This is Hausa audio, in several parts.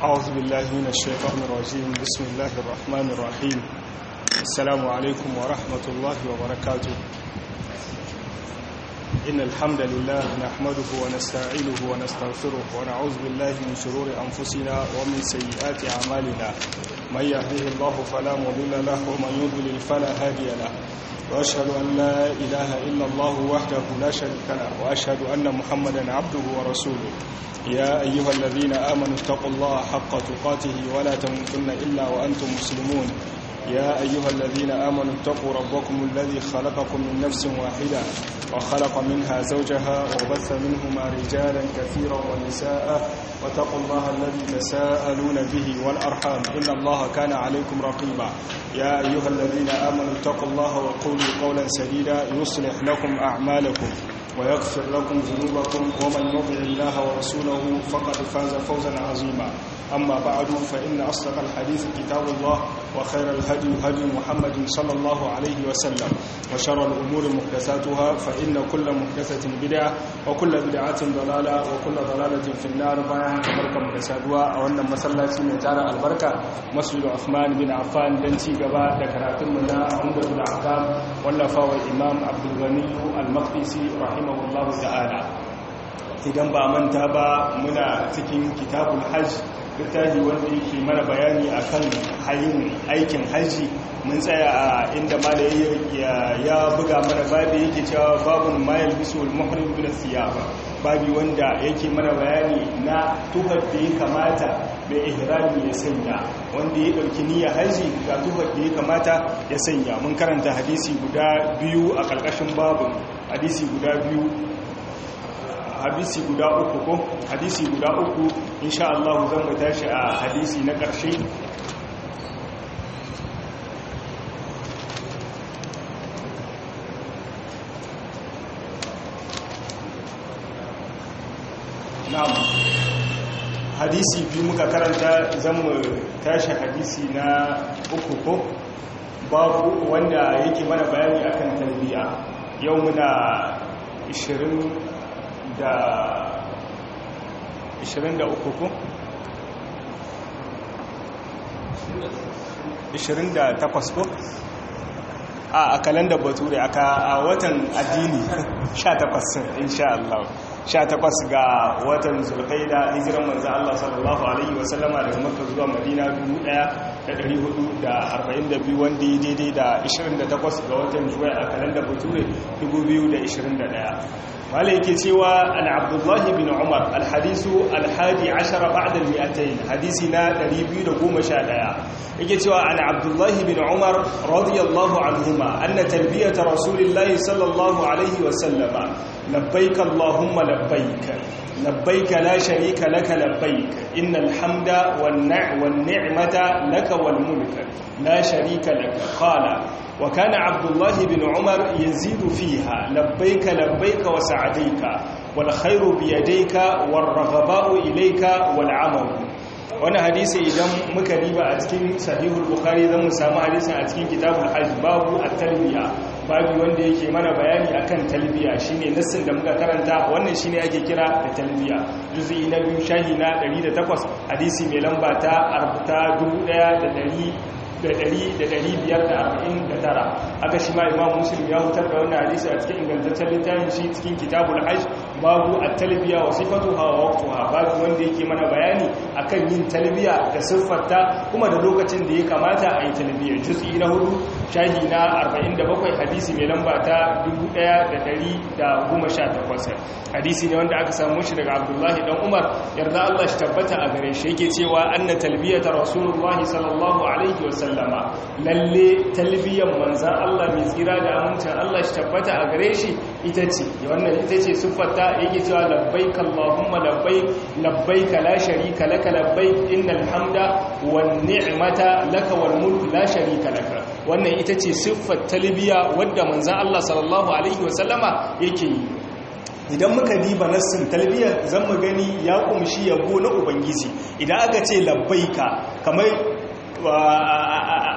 أعوذ بالله من الشيطان الرجيم بسم الله الرحمن الرحيم السلام عليكم ورحمة الله وبركاته إن الحمد لله نحمده ونستعينه ونستغفره ونعوذ بالله من شرور أنفسنا ومن سيئات أعمالنا من يهده الله فلا مضل له ومن يضلل فلا هادي له وأشهد أن لا إله إلا الله وحده لا شريك له وأشهد أن محمدا عبده ورسوله يا أيها الذين آمنوا اتقوا الله حق تقاته ولا تموتن إلا وأنتم مسلمون يا أيها الذين آمنوا اتقوا ربكم الذي خلقكم من نفس واحدة وخلق منها زوجها وبث منهما رجالا كثيرا ونساء واتقوا الله الذي تساءلون به والأرحام إن الله كان عليكم رقيبا يا أيها الذين آمنوا اتقوا الله وقولوا قولا سديدا يصلح لكم أعمالكم ويغفر لكم ذنوبكم ومن يطع الله ورسوله فقد فاز فوزا عظيما أما بعد فإن أصدق الحديث كتاب الله وخير الهدي هدي محمد صلى الله عليه وسلم وشر الأمور محدثاتها فإن كل محدثة بدعة وكل بدعة ضلالة وكل ضلالة في النار بايعا كبركة محدثاتها أولا مسلاتي من تارى البركة مسجد عثمان بن عفان دنتي قبا دكراتم منا عمدة الأحكام واللفاء الإمام عبد الغني المقدسي رحمه الله تعالى idan ba manta ba muna cikin kitabul hajj littafi wanda yake mana bayani akan hayin aikin haji mun tsaya a inda mala ya buga mana babi yake cewa babun mayal bisul muhrim bin siyaba babi wanda yake mana bayani na tuhar da ya kamata mai ihrami ya sanya wanda ya dauki niyyar haji ga tuhar da ya kamata ya sanya mun karanta hadisi guda biyu a karkashin babun hadisi guda biyu hadisi guda uku ko hadisi guda uku insha Allah zan mu tashi a hadisi na ƙarshe na'am hadisi biyu muka karanta zan mu tashi hadisi na uku ko babu wanda yake mana bayani akan tarbiyya yau muna 20 da 23 ko? 28 ko? a a kalandar bature aka a watan addini 18 insha Allah 18 ga watan zulqaida hijiran manzo Allah sallallahu alaihi wasallama daga Makka zuwa Madina 1442 wanda ya daidai da 28 ga watan Juwai a kalandar bature 2021 wale yake cewa an abdullahi bin umar alhadisu alhadi ashara ba'da almi'atayn hadisi na 211 yake cewa an abdullahi bin umar radiyallahu anhuma anna talbiyata rasulillahi sallallahu alaihi wa sallama labbaik allahumma labbaik labbaik la sharika laka labbaik innal hamda wan ni'mata laka wal mulk la sharika laka qala وكان عبد الله بن عمر يزيد فيها لبيك لبيك وسعديك والخير بيديك والرغباء إليك والعمل wani hadisi idan muka riba a cikin sahihul bukhari zan mu samu hadisin a cikin kitabul hajj babu at-talbiya babu wanda yake mana bayani akan talbiya shine nassin da muka karanta wannan shine ake kira da talbiya juz'i na biyu shahi na 108 hadisi mai lamba ta 1549 aka shi ma imam muslim ya hutar da wannan hadisi a cikin ingantaccen littafin shi cikin kitabul hajj babu at-talbiya wa sifatuha wa waqtuha babu wanda yake mana bayani akan yin talbiya da siffarta kuma da lokacin da ya kamata a yi talbiya juz'i na hudu shahi na 47 hadisi mai lamba ta 1118 hadisi ne wanda aka samu shi daga abdullahi dan umar yarda Allah shi tabbata a gare shi yake cewa anna talbiyata rasulullahi sallallahu alaihi wa sallama lalle talbiyan manzan Allah mai tsira da amincin Allah shi tabbata a gare shi ita ce wannan ita ce siffarta yake cewa labbaik allahumma labbaik labbaik la sharika laka labbaik innal hamda wan ni'mata laka wal mulk la sharika laka wannan ita ce siffar talbiya wadda manzan Allah sallallahu alaihi wa sallama yake yi idan muka diba nassin talbiyar zan mu gani ya kumshi yabo na ubangiji idan aka ce labbaika kamar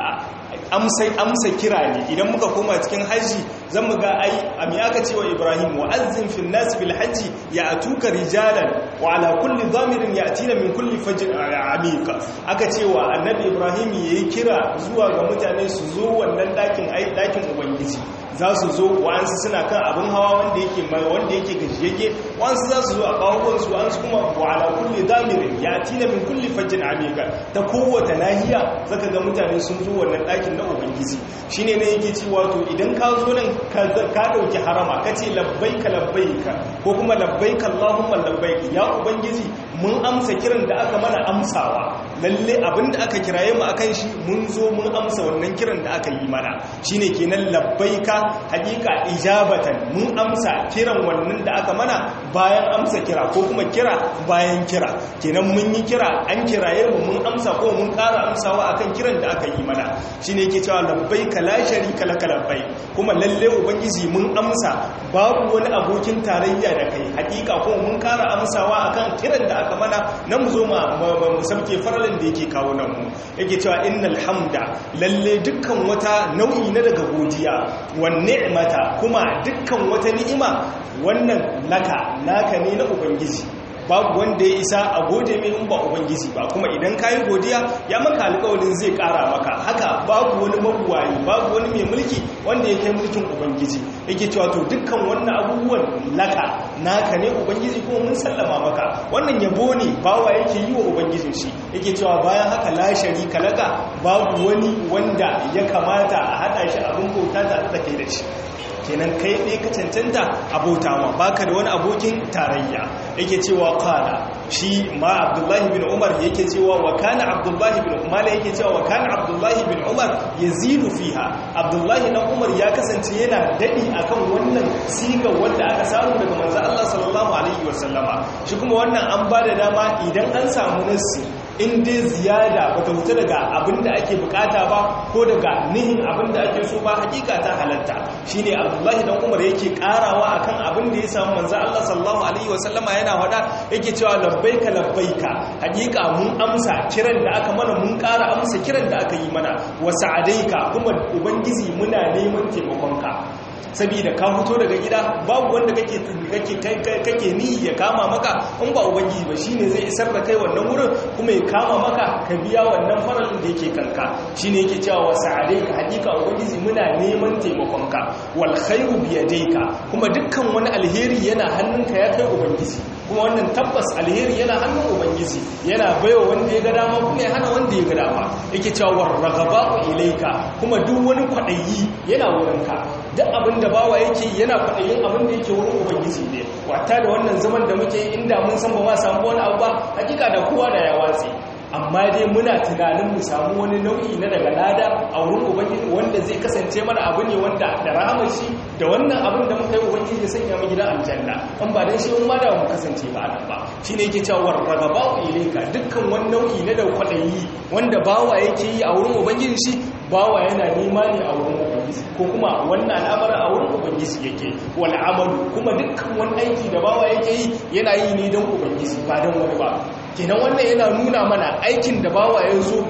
amsa kira ne idan muka koma cikin hajji zan mu ga ai ami aka cewa ibrahim wa azzin fil nas bil hajji ya atuka rijalan wa ala kulli dhamirin yatina min kulli fajr amika aka cewa annabi ibrahim yayi kira zuwa ga mutane su zo wannan dakin ai dakin ubangiji za su zo wa'ansu suna kan abin hawa wanda yake wanda yake gajiyayye wa'ansu za su zo a kawuwansu wa'ansu kuma wa ala kulli dhamirin yatina min kulli fajr amika ta kowace nahiya zaka ga mutane sun zo wannan dakin na ubangiji shine ne yake cewa to idan ka zo nan ka dauki harama ka ce labbaika labbaika ko kuma labbaika allahumma labbaika ya ubangiji mun amsa kiran da aka mana amsawa lalle abinda aka kiraye mu akan shi mun zo mun amsa wannan kiran da aka yi mana shine kenan labbaika hakika ijabatan mun amsa kiran wannan da aka mana bayan amsa kira ko kuma kira bayan kira kenan mun yi kira an kiraye mu mun amsa ko mun ƙara amsawa akan kiran da aka yi mana shine yake cewa labbaika la sharika laka labbai kuma lalle ubangiji mun amsa babu wani abokin tarayya da kai hakika ko mun ƙara amsawa akan kiran da aka mana na mu zo mu sabke faralin da yake kawo nan mu yake cewa innal hamda lalle dukkan wata nau'i na daga godiya wan ni'mata kuma dukkan wata ni'ima wannan laka naka ne na ubangiji babu wanda ya isa a gode mai in ba ubangiji ba kuma idan ka yi godiya ya maka alƙawarin zai ƙara maka haka babu wani mabuwayi babu wani mai mulki wanda ya kai mulkin ubangiji yake cewa to dukkan wannan abubuwan laka naka ne ubangiji kuma mun sallama maka wannan yabo ne bawa yake yi wa ubangijin shi yake cewa bayan haka la sharika laka babu wani wanda ya kamata a hada shi abin bauta tare da kai da shi kenan kai ɗaya ka cancanta abota ma baka da wani abokin tarayya yake cewa kana shi ma abdullahi bin umar yake cewa wa kana abdullahi bin umar yake cewa wa kana abdullahi bin umar yazidu fiha abdullahi na umar ya kasance yana dadi akan wannan siga wanda aka samu daga manzo Allah sallallahu alaihi wasallama shi kuma wannan an bada dama idan an samu nassi in dai ziyada bata wuce daga abinda ake bukata ba ko daga nihin abinda ake so ba hakika ta halatta shine abdullahi dan umar yake karawa akan abin da ya samu manzo Allah sallallahu alaihi wasallama yana wada yake cewa labbaika labbaika hakika mun amsa kiran da aka mana mun kara amsa kiran da aka yi mana wa sa'adaika kuma ubangiji muna neman taimakonka saboda ka fito daga gida babu wanda kake kake kake ni ya kama maka in ba ubangiji ba shine zai isar da kai wannan wurin kuma ya kama maka ka biya wannan faralin da yake kanka shine yake cewa wa sa'adaika hakika ubangiji muna neman taimakonka wal khairu bi yadayka kuma dukkan wani alheri yana hannunka ya kai ubangiji kuma wannan tabbas alheri yana hannun ubangiji yana baiwa wanda ya ga dama kuma ya hana wanda ya ga dama yake cewa war raghaba'u ilayka kuma duk wani kwadayi yana wurinka duk abin da bawa yake yana kwadayin abin da yake wurin ubangiji ne wata da wannan zaman da muke inda mun san ba ma samu wani abu ba hakika da kowa da ya watsi amma dai muna tunanin mu samu wani nau'i na daga lada a wurin ubangiji wanda zai kasance mana abu ne wanda da rahamar shi da wannan abin da muka yi ubangiji ya sanya mu gidan aljanna an ba dan shi mun ma da mu kasance ba nan ba shine yake cewa warragaba ilayka dukkan wani nau'i na da kwadayi wanda bawa yake yi a wurin ubangiji shi bawa yana nema ne a wurin ubangiji ko kuma wannan al'amarin a wurin ubangiji yake wal amalu kuma dukkan wani aiki da bawa yake yi yana yi ne don ubangiji ba don wani ba kenan wannan yana nuna mana aikin da bawa ya zo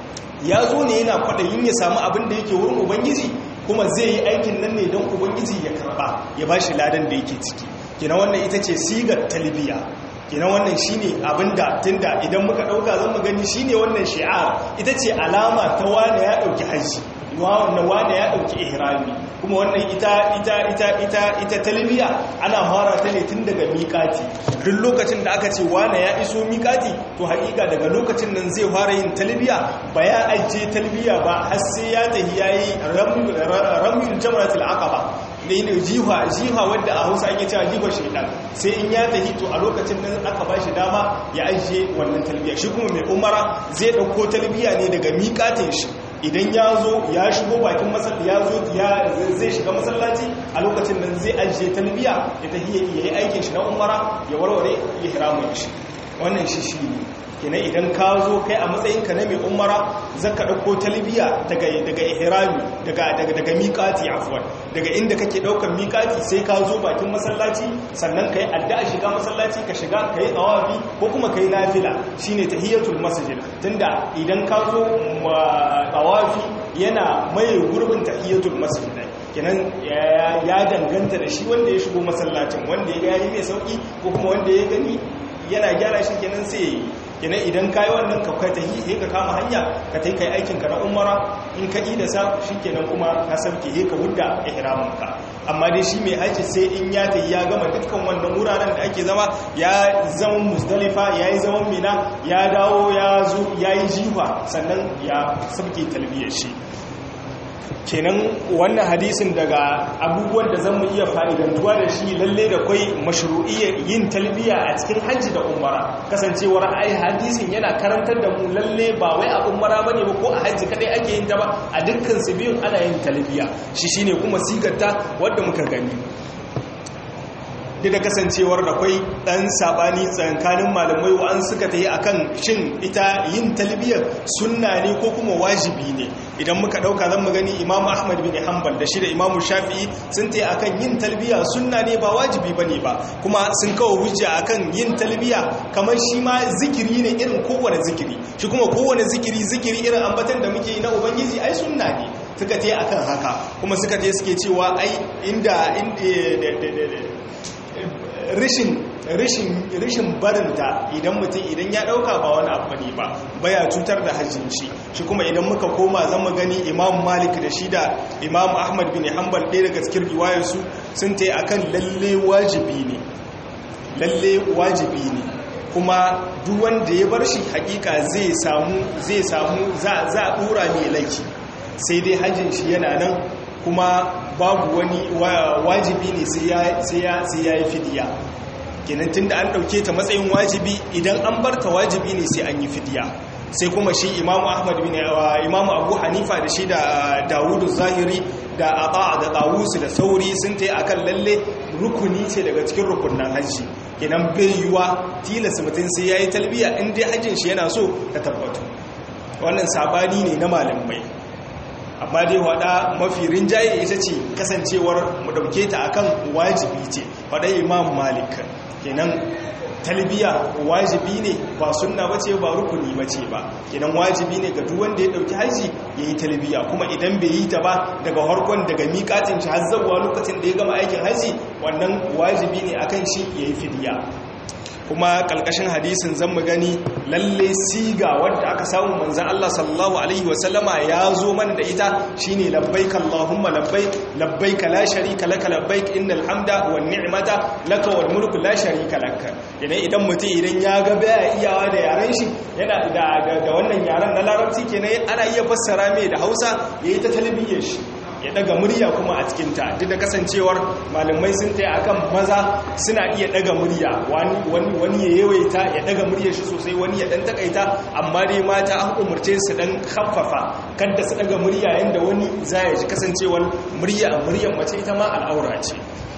ya zo ne yana kwaɗayin ya samu abin da yake wurin ubangiji kuma zai yi aikin nan ne don ubangiji ya karba ya ba shi ladan da yake ciki kenan wannan ita ce sigar talbiya kenan wannan shine abinda tunda idan muka dauka zan mu gani shine wannan shi'ar ita ce alama ta wane ya dauki haji wannan wane ya dauki ihrami kuma wannan ita ita ita ita ita talbiya ana fara ta ne tun daga miƙati duk lokacin da aka ce wane ya iso miƙati to haƙiƙa daga lokacin nan zai fara yin talbiya ba ya ajiye talbiya ba har sai ya tafi yayi ramyul jamratul aqaba da yin jiha jiha wadda a hausa ake cewa jiha shaidan sai in ya tafi to a lokacin nan aka ba shi dama ya ajiye wannan talbiya shi kuma mai umara zai dauko talbiya ne daga miƙatin shi idan ya zo ya shigo bakin masallaci ya zo zai shiga masallaci a lokacin nan zai ajiye talbiya ya tafi ya yi aikin shi na umara ya warware ya hiramun shi wannan shi shi ne kenan idan ka zo kai a matsayinka na mai umara zaka dauko talbiya daga daga ihrami daga daga daga miqati afwan daga inda kake daukan miqati sai ka zo bakin masallaci sannan kai addu'a shiga masallaci ka shiga kai tawafi ko kuma kai nafila shine tahiyatul masjid tunda idan ka zo tawafi yana maye gurbin tahiyatul masjid kenan ya danganta da shi wanda ya shigo masallacin wanda ya gani mai sauki ko kuma wanda ya gani yana gyara shi kenan sai yi kenan idan kayi wannan ka kai tahi ka kama hanya ka tai kai aikin ka na umara in ka ida sa kenan kuma ka sauke he ka hudda ihramin ka amma dai shi mai haji sai in ya tayi ya gama dukkan wannan wuraren da ake zama ya zama musdalifa yayi zaman mina ya dawo ya zo yayi jifa sannan ya sauke talbiyar shi kenan wannan hadisin daga abubuwan da zan mu iya fa'idantuwa da shi lalle da kwai mashru'iyyar yin talbiya a cikin hajji da umara kasancewar ai hadisin yana karantar da mu lalle ba wai a umara bane ba ko a hajji kadai ake yin ta ba a dukkan su biyun ana yin talbiya shi shine kuma sigarta wadda muka gani duk da kasancewar da kwai ɗan saɓani tsakanin malamai wa'an suka ta yi a kan shin ita yin talbiyar sunna ne ko kuma wajibi ne idan muka ɗauka zan gani imamu ahmad bin hanbal da shi da imamu shafi'i sun ta yi a kan yin talbiya sunna ne ba wajibi ba ne ba kuma sun kawo hujja a kan yin talbiya kamar shi ma zikiri ne irin kowane zikiri shi kuma kowane zikiri zikiri irin ambatan da muke yi na ubangiji ai sunna ne suka ta yi a kan haka kuma suka ta suke cewa ai inda rishin barinta idan mutum idan ya dauka ba wani abu ne ba baya cutar da hajjin shi shi kuma idan muka koma zan mu gani imam malik da shi da imam ahmad bin hanbal ɗaya daga cikin riwayarsu sun ta akan lalle wajibi ne lalle wajibi ne kuma duk wanda ya bar shi hakika zai samu zai samu za a dora mai laifi sai dai hajjin shi yana nan kuma babu wani wajibi ne sai ya yi fidiya kenan tun da an ɗauke ta matsayin wajibi idan an bar ta wajibi ne sai an yi fidiya sai kuma shi imamu ahmad bin imamu abu hanifa da shi da dawudu zahiri da aba da tawusu da sauri sun ta yi akan lalle rukuni ce daga cikin rukunan hajji kenan bai yiwa tilasta mutum sai ya yi talbiya in dai hajjin shi yana so ta tabbatu wannan sabani ne na malamai amma dai wada mafi rinjaye ita ce kasancewar mu dauke ta akan wajibi ce wada imam malik kenan talbiya wajibi ne ba sunna bace ba rukuni bace ba kenan wajibi ne ga duk wanda ya dauki haji yayi talbiya kuma idan bai yi ta ba daga harkon daga miƙatin shi har zuwa lokacin da ya gama aikin haji wannan wajibi ne akan shi yayi fidiya kuma kalkashin hadisin zan mu gani lalle siga wadda aka samu manzan Allah sallallahu alaihi wasallama ya zo mana da ita shine labbaik Allahumma labbaik labbaik la sharika laka labbaik innal hamda wan ni'mata laka wal mulku la sharika laka idan idan mutum idan ya ga baya iyawa da yaran shi yana da da wannan yaran na larabci kenan ana iya fassara mai da Hausa yayi ta talbiyar shi ya daga murya kuma a cikinta duk da kasancewar malamai sun taya akan maza suna iya daga murya wani ya yawaita ya daga murya shi sosai wani ya dan takaita amma dai mata an umarce su dan haffafa kada su daga murya yanda wani za ya ji kasancewar murya muryar mace ita ma al'aura ce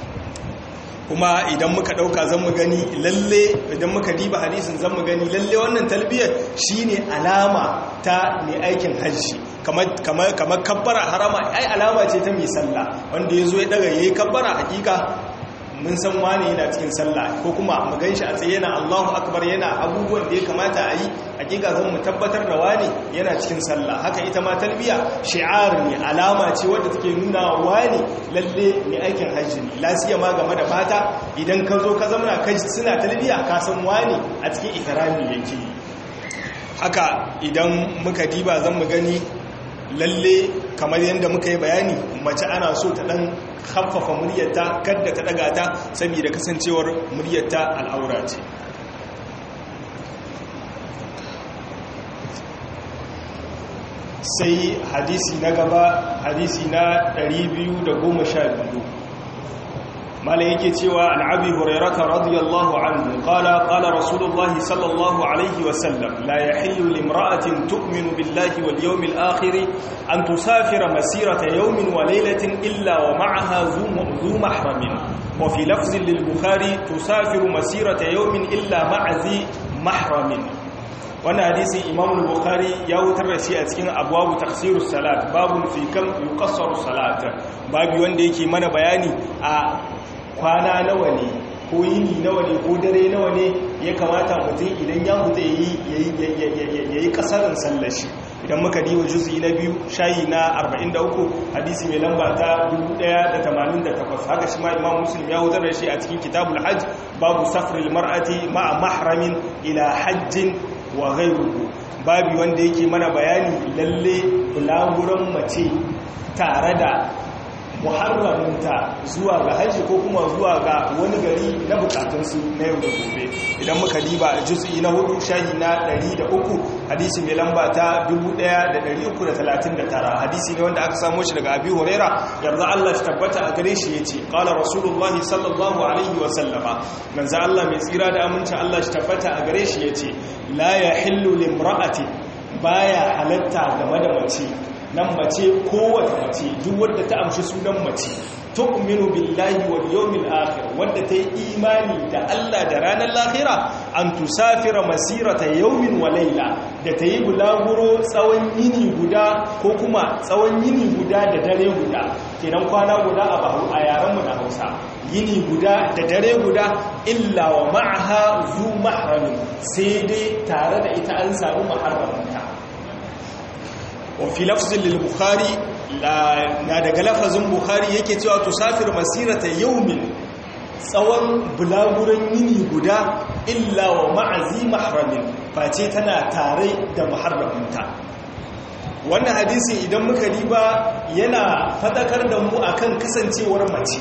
kuma idan muka dauka zan mu gani lalle idan muka diba hadisin zan mu gani lalle wannan talbiyar shine alama ta mai aikin hajji kamar kabbara harama ai alama ce ta mai sallah wanda ya zo ya daga ya yi kabbara hakika mun san wane yana cikin sallah ko kuma mu ganshi a tsaye yana Allahu akbar yana abubuwan da ya kamata a yi hakika zan mu tabbatar da wane yana cikin sallah haka ita ma talbiya shi'ar ne alama ce wadda take nuna wane lalle mai aikin hajji ne lasiya ma game da mata idan ka zo ka zama kai suna talbiya ka san wane a cikin ihrami yake haka idan muka diba zan mu gani lalle kamar yadda muka yi bayani mace ana so ta dan haffafa muryarta kadda ta daga ta saboda kasancewar muryarta al'aura ce sai hadisi na gaba hadisi na 212 malai yake cewa an abi hurairata radiyallahu anhu qala qala rasulullahi sallallahu alaihi wasallam la yahillu limra'atin tu'minu billahi wal yawmil akhir an tusafira masirata yawmin wa laylatin illa wa ma'aha zu mahramin wa fi lafzin lil bukhari tusafiru masirata yawmin illa ma'a zi mahramin wannan hadisin imam al-bukhari ya wutar da shi a cikin abwabu tafsirus salat babun fi kam yuqassaru salat babu wanda yake mana bayani a kwana nawa ne ko yini nawa ne ko dare nawa ne ya kamata mutum idan ya huta ya yi kasarin sallashi idan muka diwa juz'i na biyu shayi na 43 hadisi mai lamba ta 1088 haka shi ma imam muslim ya wutar da shi a cikin kitabul hajj babu safril mar'ati ma'a mahramin ila hajjin wa ghayruhu babi wanda yake mana bayani lalle bulaguran mace tare da muharraminta zuwa ga hajji ko kuma zuwa ga wani gari na bukatunsu na yau da gobe idan muka diba juz'i na hudu shahi na 103 hadisi mai lamba ta 1339 hadisi ne wanda aka samo shi daga abi huraira yarda Allah shi tabbata a gare shi yace qala rasulullahi sallallahu alaihi wa sallama manzo Allah mai tsira da aminci Allah shi tabbata a gare shi yace la yahillu limra'ati baya halatta game da mace nan mace kowace mace duk wadda ta amshi sunan mace tu'minu billahi wal yawmil akhir wadda ta yi imani da Allah da ranar lahira an tusafira masirata yawmin wa layla da ta yi bulaguro tsawon yini guda ko kuma tsawon yini guda da dare guda kenan kwana guda a bahu a yaran mu na Hausa yini guda da dare guda illa wa ma'aha zu mahramin sai dai tare da ita an samu maharramanta wafi lafzin lil-bukhari na daga lafazin bukhari yake cewa tusafir masirata yaumin tsawon bulaguran yini guda illa wa ma'azi mahramin face tana tare da maharraminta wannan hadisi idan muka riba yana fadakar da mu akan kasancewar mace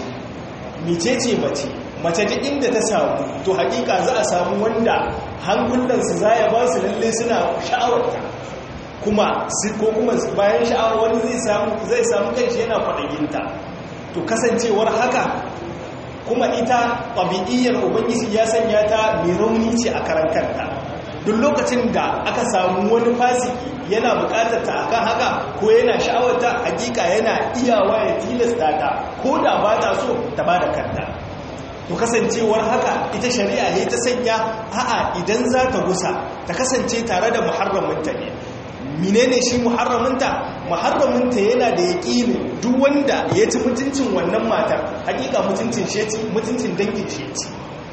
micece mace mace duk inda ta samu to hakika za a samu wanda hankulansu za ya ba su lalle suna sha'awarta kuma ko kuma bayan sha'awar wani zai samu zai samu kanshi yana kwaɗaginta to kasancewar haka kuma ita ɗabi'iyyar ubangiji ya sanya ta mai rauni ce a karan kanta duk lokacin da aka samu wani fasiki yana buƙatar ta akan haka ko yana sha'awar ta hakika yana iyawa ya tilasta ta ko da ba ta so ta ba da kanta to kasancewar haka ita shari'a ne ta sanya a'a idan za ta gusa ta kasance tare da muharraminta ne menene shi muharraminta muharraminta yana da yaƙinin duk wanda ya ci mutuncin wannan matar hakika mutuncin shi mutuncin dangin shi ci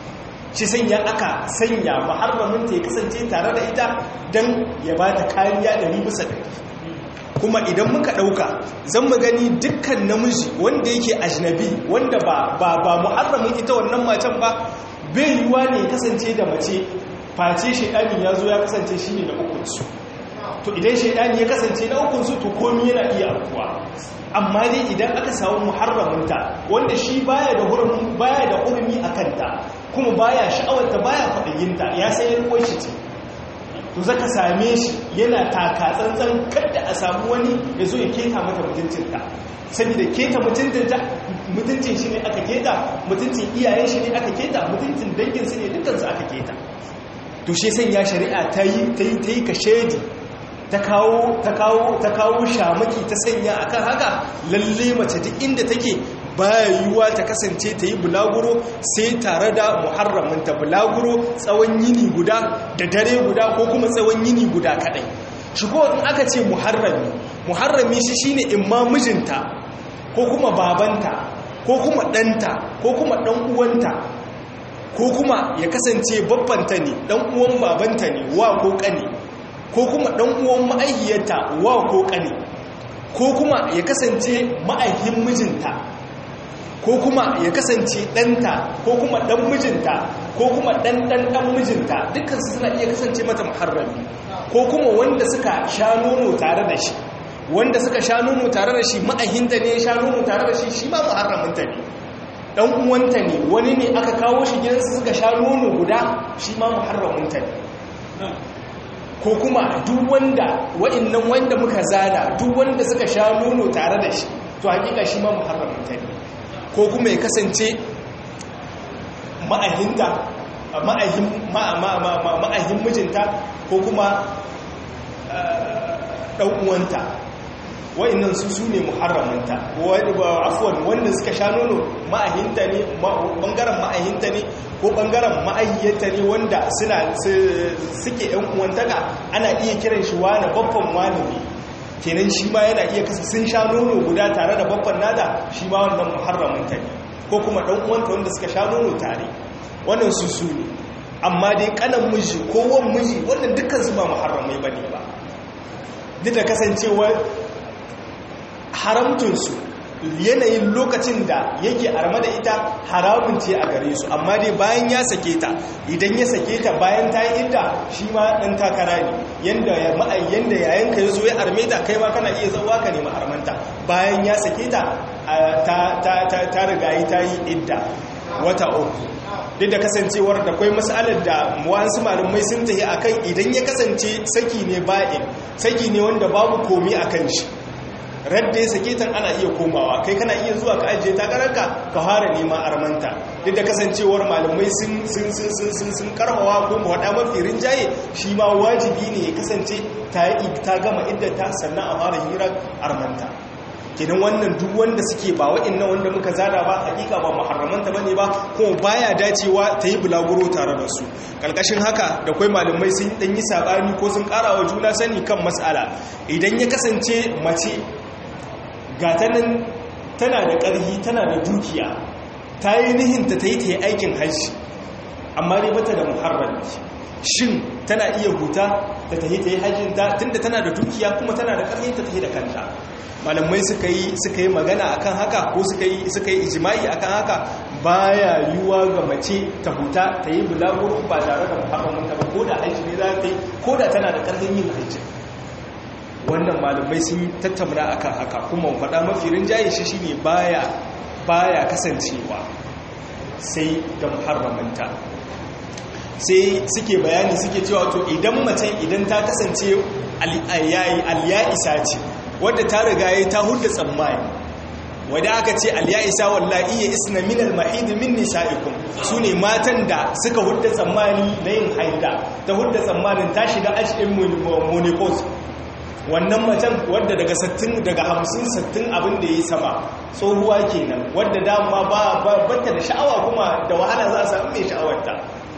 shi sanya aka sanya muharraminta ya kasance tare da ita don ya ba ta kariya ɗari bisa ɗari kuma idan muka ɗauka zan mu gani dukkan namiji wanda yake ajnabi wanda ba ba ba muharramin ita wannan matan ba bai yiwuwa ne kasance da mace face shaidani ya zo ya kasance shi ne na ukunsu to idan shaidani ya kasance na ukunsu to komi yana iya afkuwa amma dai idan aka samu muharraminta wanda shi baya da hurumi baya da hurumi a kanta kuma baya sha'awarta baya kwaɗayinta ya sai ya riko shi ce to zaka same shi yana taka tsantsan kada a samu wani ya zo ya keta mata mutuncinta saboda keta mutuncinta mutuncin shi ne aka keta mutuncin iyayen shi ne aka keta mutuncin dangin su ne dukansu aka keta to shi sanya shari'a ta yi ta yi ta yi ka shedi ta kawo ta kawo ta kawo shamaki ta sanya akan haka lalle mace duk inda take baya yiwuwa ta kasance ta yi bulaguro sai tare da muharraminta bulaguro tsawon yini guda da dare guda ko kuma tsawon yini guda kadai shi ko in aka ce muharrami muharrami shi shine imma mijinta ko kuma babanta ko kuma ɗanta ko kuma ɗan uwanta ko kuma ya kasance babbanta ne ɗan uwan babanta ne wa ko ƙane ko kuma ɗan uwan ma'aihiyarta wa ko ƙane ko kuma ya kasance ma'aihin mijinta ko kuma ya kasance ɗanta ko kuma ɗan mijinta ko kuma ɗan ɗan ɗan mijinta dukkansu suna iya kasance mata muharrami ko kuma wanda suka sha nono tare da shi wanda suka sha nono tare da shi ma'ahinta ne sha nono tare da shi shi ma muharraminta ne ɗan uwanta ne wani ne aka kawo shi gidansu suka sha nono guda shi ma muharraminta ne ko kuma duk wanda wa'annan wanda muka zana duk wanda suka sha nono tare da shi to hakika shi ma muharraminta ne ko kuma ya kasance ma'ahinta ma'ahin mijinta ko kuma ɗan'uwanta wa'innan su su ne muharramanta afuwan wanda suka sha nono ma'ahinta ne ɓangaren ma'ahinta ne ko ɓangaren ma'ahiyyanta ne wanda suna suke ‘yan uwantaka ana iya kiran shi wane babban wane ne kenan shi ma yana iya kasa sun sha nono guda tare da babban nada shi ma wannan muharramanta ne ko kuma ɗan uwanta wanda suka sha nono tare wannan su su ne amma dai kanan miji ko wan miji wannan dukkan su ba muharramai bane ba duk da kasancewa haramtunsu yanayin lokacin da yake arma da ita haramun ce a gare su amma dai bayan ya sake ta idan ya sake ta bayan ta yi inda shi ma ɗan takara ne yanda ya ma'ai yanda yayin ka yazo ya arme ta kai ma kana iya zauwa ka nemi armanta bayan ya sake ta ta riga yi ta yi idda wata uku duk da kasancewar da kwai matsalar da wasu malamai sun tafi akan idan ya kasance saki ne ba'in saki ne wanda babu komi akan shi radda ya sake tan ana iya komawa kai kana iya zuwa ka ajiye takararka ka fara neman armanta duk da kasancewar malamai sun sun sun sun sun karbawa ko mu wada mafi rinjaye shi ma wajibi ne ya kasance ta yi ta gama idda ta sannan a fara hira armanta kenan wannan duk wanda suke ba wa'annan wanda muka zada ba hakika ba muharramanta bane ba kuma baya dacewa ta yi bulaguro tare da su kalkashin haka da kai malamai sun dan yi sabani ko sun karawa juna sani kan mas'ala idan ya kasance mace gata nan tana da ƙarfi tana da dukiya ta yi nihinta ta yi ta yi aikin hajji amma dai bata da muharram shin tana iya huta ta ta yi ta yi hajjinta tunda tana da dukiya kuma tana da ƙarfi ta ta yi da kanta malamai suka yi suka yi magana akan haka ko suka yi suka yi ijma'i akan haka baya yiwuwa ga mace ta huta ta yi bulaguro ba tare da muharraminta ba ko da hajji ne za ta yi ko da tana da ƙarfin yin hajji wannan malamai sun tattauna akan haka kuma faɗa mafi rinjaye shi shine baya baya kasancewa sai da muharramanta sai suke bayani suke cewa to idan mace idan ta kasance al-ya'isa ce wadda ta riga ya ta hudda tsammani wadda aka ce al-ya'isa wallahi ya isna min al-mahid min nisa'ikum sune matan da suka hudda tsammani na yin haida ta hudda tsammanin ta shiga ajin menopause wannan macen wadda daga 60 daga 50 60 abin da yi sama tsohuwa kenan wadda dama ba batta da sha'awa kuma da wahala za a samu mai sha'awarta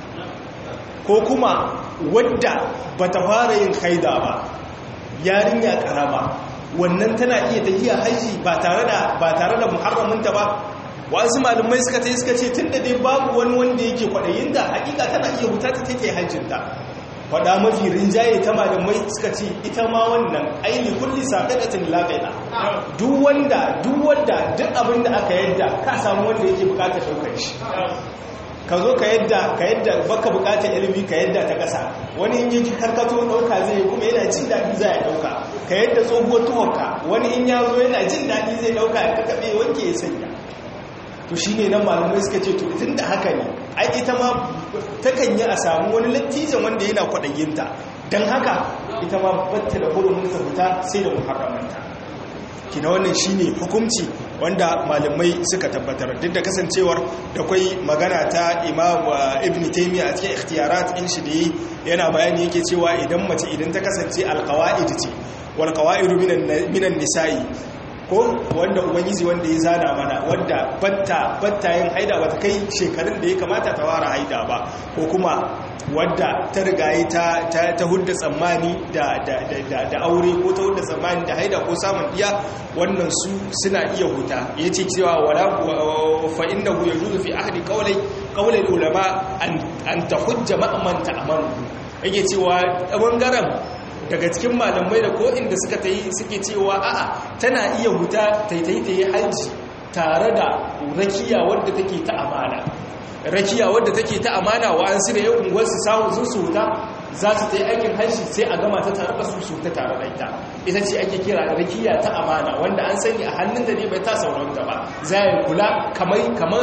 ko kuma wadda bata fara yin haida ba yarinya karama wannan tana iya tafiya haji ba tare da ba tare da muharraminta ba wasu malumai suka ce suka ce tunda dai babu wani wanda yake kwadayin da hakika tana iya huta ta take hajjinta faɗa mafi rinjaye ta malamai suka ce ita ma wannan aini kulli saƙaƙatin laƙaƙa duk wanda duk wanda duk abin da aka yadda ka samu wanda yake buƙatar ɗaukar shi ka zo ka yadda ka yadda baka buƙatar ilimi ka yadda ta ƙasa wani in yake karkato ɗauka zai kuma yana jin daɗi za ya ɗauka ka yadda tsohuwar tuhonka wani in ya zo yana jin daɗi zai ɗauka ya kakaɓe wanke ya sanya to shi ne nan malamai suka ce to tun da haka ne ai ita ma takan yi a samu wani lattijan wanda yana kwaɗayyinta don haka ita ma batta da hurumin ta fita sai da muharramanta kina wannan shi ne hukumci wanda malamai suka tabbatar duk da kasancewar da kwai magana ta imam ibn taimiyya a cikin ikhtiyarat in shi da yana bayani yake cewa idan mace idan ta kasance alkawa'id ce wal qawaidu minan nisa'i ko wanda ubangiji wanda ya zana mana wanda batta batta yin haida bata kai shekarun da ya kamata ta ware haida ba ko kuma wadda ta rigaye ta ta hudda tsammani da da aure ko ta hudda tsammani da haida ko samun iya wannan su suna iya huta yace cewa wala fa innahu yajuzu fi ahdi qawli qawli ulama an an tahujja ma'man ta'malu yake cewa bangaren daga cikin malamai da ko inda suka ta yi suke cewa a'a tana iya huta taitai ta yi hajji tare da rakiya wadda take ta amana rakiya wadda take ta amana wa an sirya yau unguwarsu samun sun su huta za su ta yi aikin hajji sai a gama ta tare da su su ta tare da ita ita ce ake kira rakiya ta amana wanda an sani a hannun da ne bai ta sauranta ba za ya kula kamar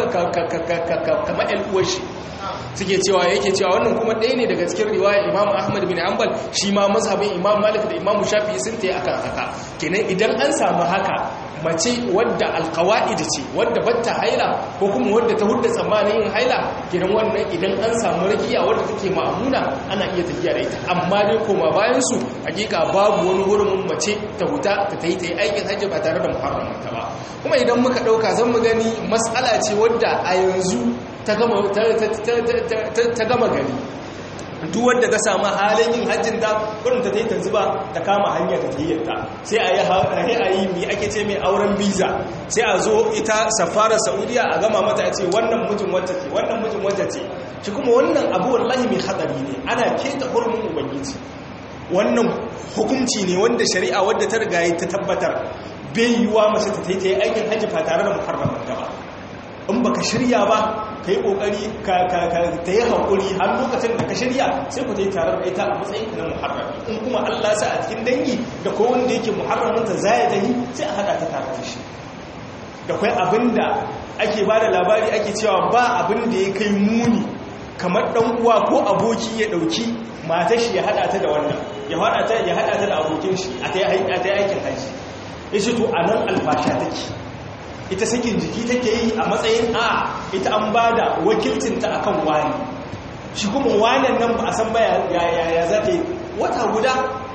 kamar yan uwar shi suke cewa yake cewa wannan kuma ɗaya ne daga cikin riwaya imam ahmad bin hanbal shi ma mazhabin imam malik da imam shafi sun ta yi akan haka kenan idan an samu haka mace wadda alkawa'id ce wadda batta haila ko kuma wadda ta hudda tsammanin yin haila kenan wannan idan an samu rakiya wadda take ma'amuna ana iya tafiya da ita amma dai koma bayan su hakika babu wani hurumin mace ta huta ta ta yi ta yi aikin hajji ba tare da muharramanta ba kuma idan muka ɗauka zan mu gani matsala ce wadda a yanzu ta gama gari duk wadda ta samu halin yin hajjin ta kurin ta ta yi ta zuba ta kama hanya ta tayyarta sai a yi a yi mi ake ce mai auren biza sai a zo ita safara saudiya a gama mata ce wannan mijin wacce ce wannan mijin wacce ce shi kuma wannan abu wallahi mai hatsari ne ana keta hurumin ubangiji wannan hukunci ne wanda shari'a wadda ta riga ta tabbatar bai yiwuwa mace ta ta yi aikin hajji ba tare da muharramin ta ba in baka shirya ba ka yi kokari ta yi haƙuri har lokacin da ka shirya sai ku ta yi tare da ita a matsayin na muharrami in kuma allah sa a cikin dangi da ko wanda yake muharraminta za ya tahi sai a haɗa ta tare da shi da kwai abin da ake ba da labari ake cewa ba abin da ya kai muni kamar ɗan uwa ko aboki ya ɗauki matar shi ya haɗa ta da wannan ya haɗa ta da abokin shi a ta yi aikin hajji ya ce to a nan alfasha take ita sakin jiki take yi a matsayin a ita an ba da wakilcinta a kan wani shi kuma wanan nan ba a san ba ya za ta yi wata guda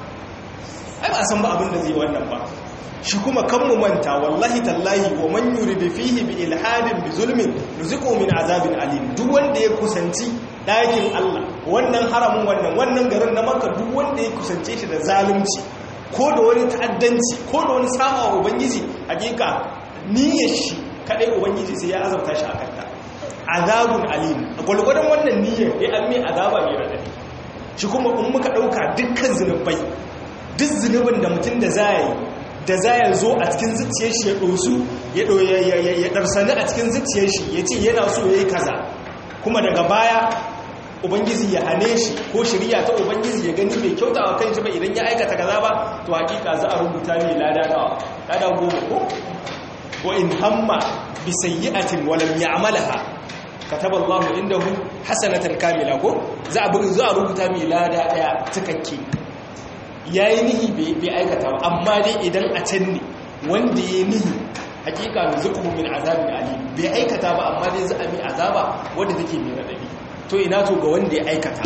ai ba a san ba abin da zai wannan ba shi kuma kan mu manta wallahi tallahi wa man yuridu fihi bi ilhadin bi zulmin nuziqu min azabin alim duk wanda ya kusanci dakin Allah wannan haramun wannan wannan garin na Makka duk wanda ya kusance shi da zalunci ko da wani ta'addanci ko da wani sama wa ubangiji hakika niyyar shi kadai ubangiji sai ya azabta shi a kanta azabun alim gwalgwadon wannan niyyar ya an mai azaba mai radadi shi kuma in muka dauka dukkan zunubai duk zunubin da mutum da zai da zai zo a cikin zuciyar shi ya dosu ya ya darsani a cikin zuciyar shi ya ce yana so yayi kaza kuma daga baya ubangiji ya hane shi ko shirya ta ubangiji ya gani mai kyauta wa kan shi ba idan ya aikata kaza ba to hakika za a rubuta mai lada nawa lada goma ko wa in hamma bi sayyi'atin wa lam ya'malha kataba Allahu indahu hasanatan kamila ko za a bugu za a rubuta mai lada daya cikakke yayi nihi bai aikata ba amma dai idan a can ne wanda yayi nihi hakika nuzuquhu min azabin alim bai aikata ba amma dai za a mi azaba wanda take mai radadi to ina to ga wanda ya aikata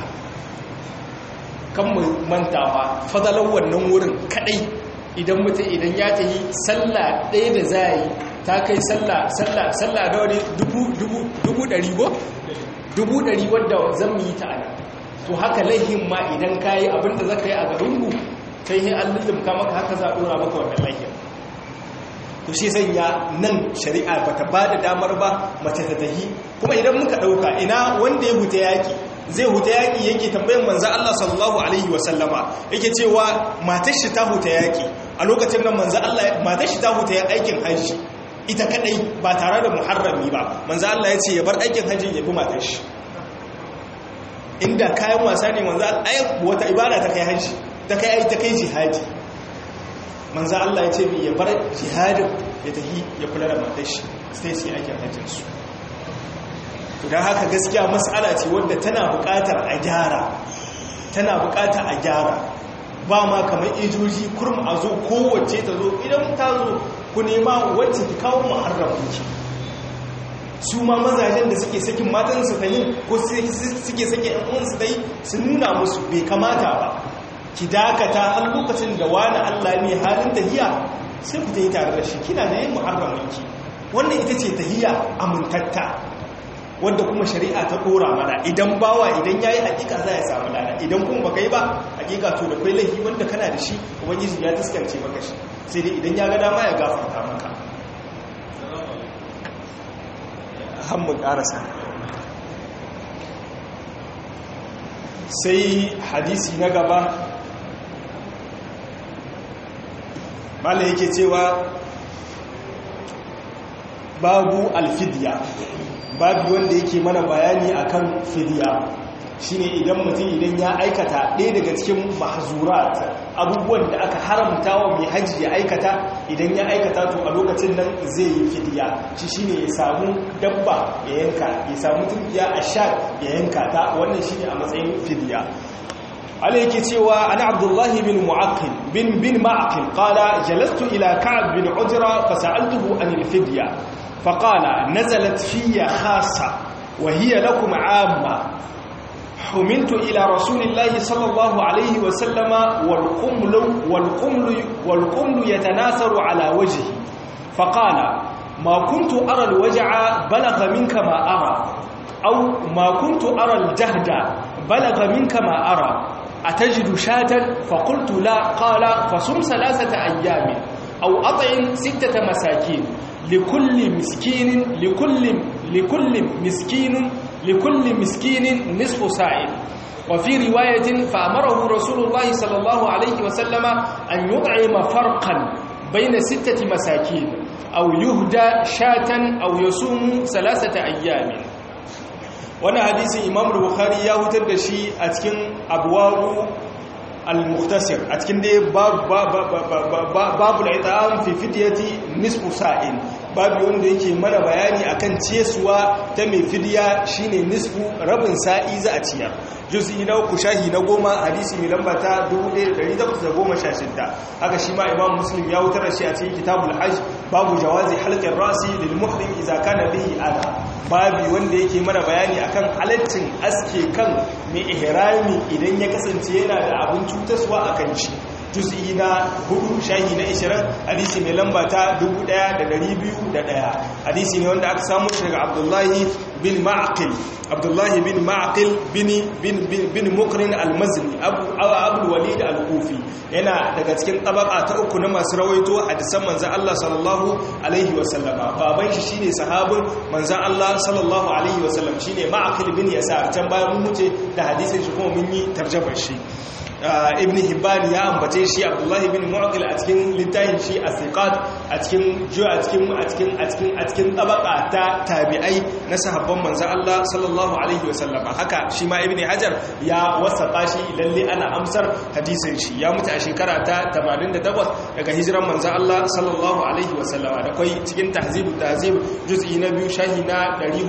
kan mu mantawa fadalar wannan wurin kadai idan mutum idan ya ta yi sallah ɗaya da za yi ta kai sallah sallah sallah da wani dubu ɗari go? dubu ɗari wadda zan yi ta ana to haka laihin ma idan ka yi abinda za ka yi a garinku kai yi an lullumka maka haka za a ɗora maka wannan laihin to shi sanya nan shari'a ba ta ba da damar ba mace ta tahi kuma idan muka ɗauka ina wanda ya huta yaƙi zai huta yaƙi yake tambayin manza Allah sallallahu alaihi wasallama yake cewa matar shi ta huta yaƙi a lokacin nan manza Allah matar shi ta huta ya aikin hajji ita kadai ba tare da muharrami ba manza Allah ya ce ya bar aikin hajji ya bi matar shi inda kayan wasa ne manza Allah wata ibada ta kai hajji ta kai ta kai jihadi manzo Allah ya ce mi ya bar jihadin ya tafi ya kula da matar shi sai su yi aikin hajjin su don haka gaskiya mas'ala ce wadda tana buƙatar a gyara tana buƙatar a gyara ba ma kamar ijoji kurum a zo kowace ta zo idan ta zo ku nema wacce ki kawo muharramin ki su ma mazajen da suke sakin matansu ta yin ko suke sake yan uwansu ta yi su nuna musu bai kamata ba ki dakata har lokacin da wani Allah ne halin tahiya sai ku ta yi tare da shi kina da yin muharraminki wannan ita ce tahiya amintatta wadda kuma shari'a ta dora mana idan bawa idan yayi hakika za ya samu lada idan kuma baka yi ba hakika to da kai laifi wanda kana da shi ubangiji ya taskance maka shi sai dai idan ya ga dama ya gafarta maka hammun karasa sai hadisi na gaba mala yake cewa babu alfidiya babu wanda yake mana bayani akan fidiya shine idan mutum idan ya aikata ɗaya daga cikin mahzurat abubuwan da aka haramta wa mai hajji ya aikata idan ya aikata to a lokacin nan zai yi fidiya shi shine ya samu dabba ya yanka ya samu tunkiya a sha ya yanka ta wannan shine a matsayin fidiya ala yake cewa ana abdullahi bin mu'aqqil bin bin ma'aqil qala jalastu ila ka'ab bin ujra fa sa'altuhu an al-fidya fa qala nazalat fiyya khassa wa hiya lakum 'amma حملت إلى رسول الله صلى الله عليه وسلم والقمل والقمل والقمل يتناثر على وجهه فقال ما كنت أرى الوجع بلغ منك ما أرى أو ما كنت أرى الجهد بلغ منك ما أرى أتجد شاة فقلت لا قال فصم ثلاثة أيام أو أطعم ستة مساكين لكل مسكين لكل لكل مسكين لكل مسكين نصف ساع وفي رواية فأمره رسول الله صلى الله عليه وسلم أن يطعم فرقا بين ستة مساكين أو يهدى شاة أو يصوم ثلاثة أيام وانا حديث إمام البخاري يهتد شيء أتكن أبواب المختصر أتكن دي باب, باب, باب, باب, باب العطام في فدية نصف سائل babu wanda yake mana bayani akan ciyaswa ta mai fidiya shine nisfu rabin sa'i za a ciyar juz'i na uku shahi na goma hadisi mai lamba ta 1816 haka shi ma imam muslim ya wutar da shi a cikin kitabul hajj babu jawazi halqin rasi lil muhrim idza kana bihi ada babu wanda yake mana bayani akan halaccin aske kan mai ihrami idan ya kasance yana da abin cutaswa akan shi juz'i na hudu shahi na 20 hadisi mai lamba ta 1201 hadisi ne wanda aka samu shi daga abdullahi bin ma'aqil abdullahi bin ma'aqil bin bin bin mukrin al-mazni abu abu walid al-kufi yana daga cikin tabaka ta uku na masu rawaito hadisan manzon Allah sallallahu alaihi wasallama baban shi shine sahabin manzon Allah sallallahu alaihi wasallam shine ma'aqil bin yasar can bayan mun muce da hadisin shi kuma mun yi tarjumar shi ibn hibban ya ambace shi abdullahi bin mu'aqil a cikin littafin shi as-siqat a cikin ju a cikin a cikin a cikin a cikin tabaka ta tabi'ai na sahabban manzo Allah sallallahu alaihi wasallam haka shi ma ibn hajar ya wasafa shi lalle ana amsar hadisin shi ya mutu a shekara ta 88 daga hijiran manzo Allah sallallahu alaihi wasallam da kai cikin tahzibu tahzib juz'i na biyu shahi na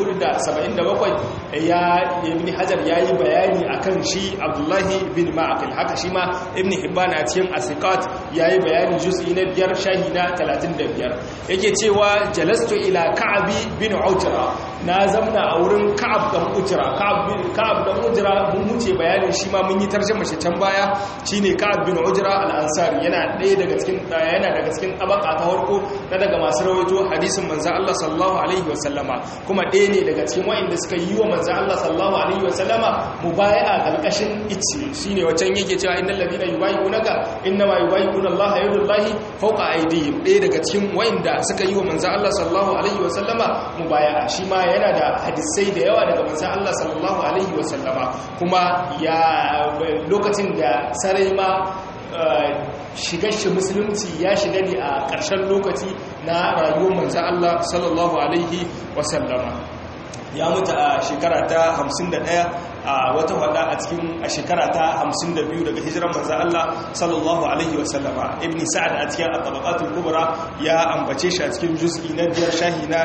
477 ya ibn hajar yayi bayani akan shi abdullahi bin ma'aqil haka shi ma ibn hibban a cikin asiqat yayi bayanin juz'i na biyar shahi na 35 yake cewa jalastu ila ka'bi bin ujra na zamna a wurin ka'ab dan ujra ka'ab bin ka'ab dan ujra mun muce bayanin shi ma mun yi tarjuma shi can baya shine ka'ab bin ujra al-ansari yana ɗaya daga cikin yana daga cikin tabaka ta farko na daga masu rawaito hadisin manzo Allah sallallahu alaihi wasallama kuma ɗaya ne daga cikin wa'inda suka yi wa manzo Allah sallallahu alaihi wasallama mubaya'a kalkashin ice shine wacan yake cewa innal ladina yubayyi'unaka innama yubayyi'una Allah yadullahi fawqa aydihim ɗaya daga cikin wa'inda suka yi wa manzo Allah sallallahu alaihi wasallama mubaya'a shi ma yana da hadisai da yawa daga manzo Allah sallallahu alaihi wasallama kuma ya lokacin da sarai ma shigar shi musulunci ya shiga ne a ƙarshen lokaci na rayuwar manzan Allah sallallahu Alaihi wasallama ya mutu a shekara ta 51 a wata wada a cikin a shekara ta 52 daga hijiran manzan Allah sallallahu Alaihi wasallama ibn sa'ad a cikin atabakatul kubra ya ambace shi a cikin juz'i na biyar shahi na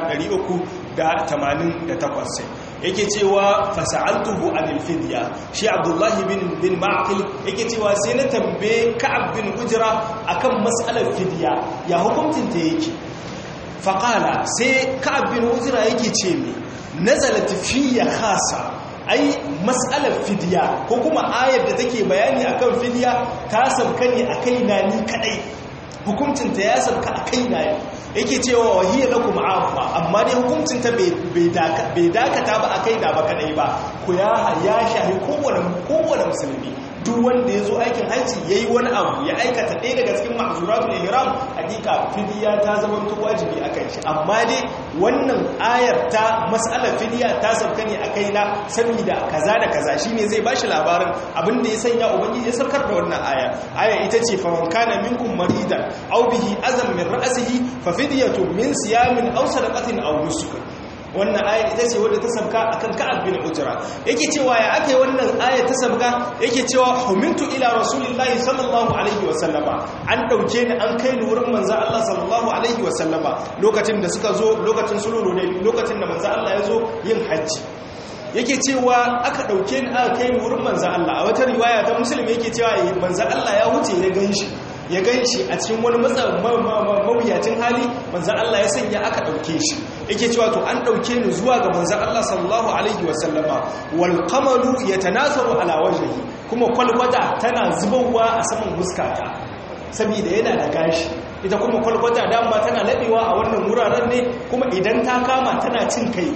388 yake cewa fasa'altuhu anil fidya shi abdullahi bin bin ma'qil yake cewa sai na tambaye ka'ab bin ujra akan mas'alar fidya ya hukuncin ta yake faqala sai ka'ab bin ujra yake ce me nazalat fiyya khasa ai mas'alar fidya ko kuma ayar da take bayani akan fidya ta sauka ne akai na ni kadai hukuncin ta ya sauka akai na yake cewa wahiyar lakum amma amma dai hukuncin ta bai dakata ba a kai da ba kadai ba ku ya ya shahi kowane kowane musulmi duk wanda ya zo aikin hajji ya yi wani abu ya aikata ɗaya daga cikin ma'azuratul ihram hakika fidiya ta zama to wajibi a kan shi amma dai wannan ayar ta mas'alar fidiya ta sauka ne a kai na saboda kaza da kaza shine zai bashi labarin abin da ya sanya ubangiji ya saukar da wannan aya aya ita ce fa man kana minkum maridan aw bihi azam min ra'sihi fa fidyatun min siyamin aw sadaqatin aw nusuk wannan ayar ita ce wadda ta sabka akan ka'ab bin ujra yake cewa ya aka yi wannan ayar ta sabka yake cewa humintu ila rasulillahi sallallahu alaihi wasallama an dauke ni an kai ni wurin manzo Allah sallallahu alaihi wasallama lokacin da suka zo lokacin sulhu ne lokacin da manzo Allah ya zo yin hajji yake cewa aka dauke ni aka kai ni wurin manzo Allah a wata riwaya ta muslim yake cewa manzo Allah ya huce ya ganshi ya gan shi a cikin wani mawuyacin hali manzan Allah ya sanya aka ɗauke shi yake cewa to an ɗauke ni zuwa ga manzan Allah sallallahu alaihi wasallama wal qamaru yatanasaru ala wajhihi kuma kwalkwata tana zubowa a saman huskata saboda yana da gashi ita kuma kwalkwata dama tana labewa a wannan wuraren ne kuma idan ta kama tana cin kai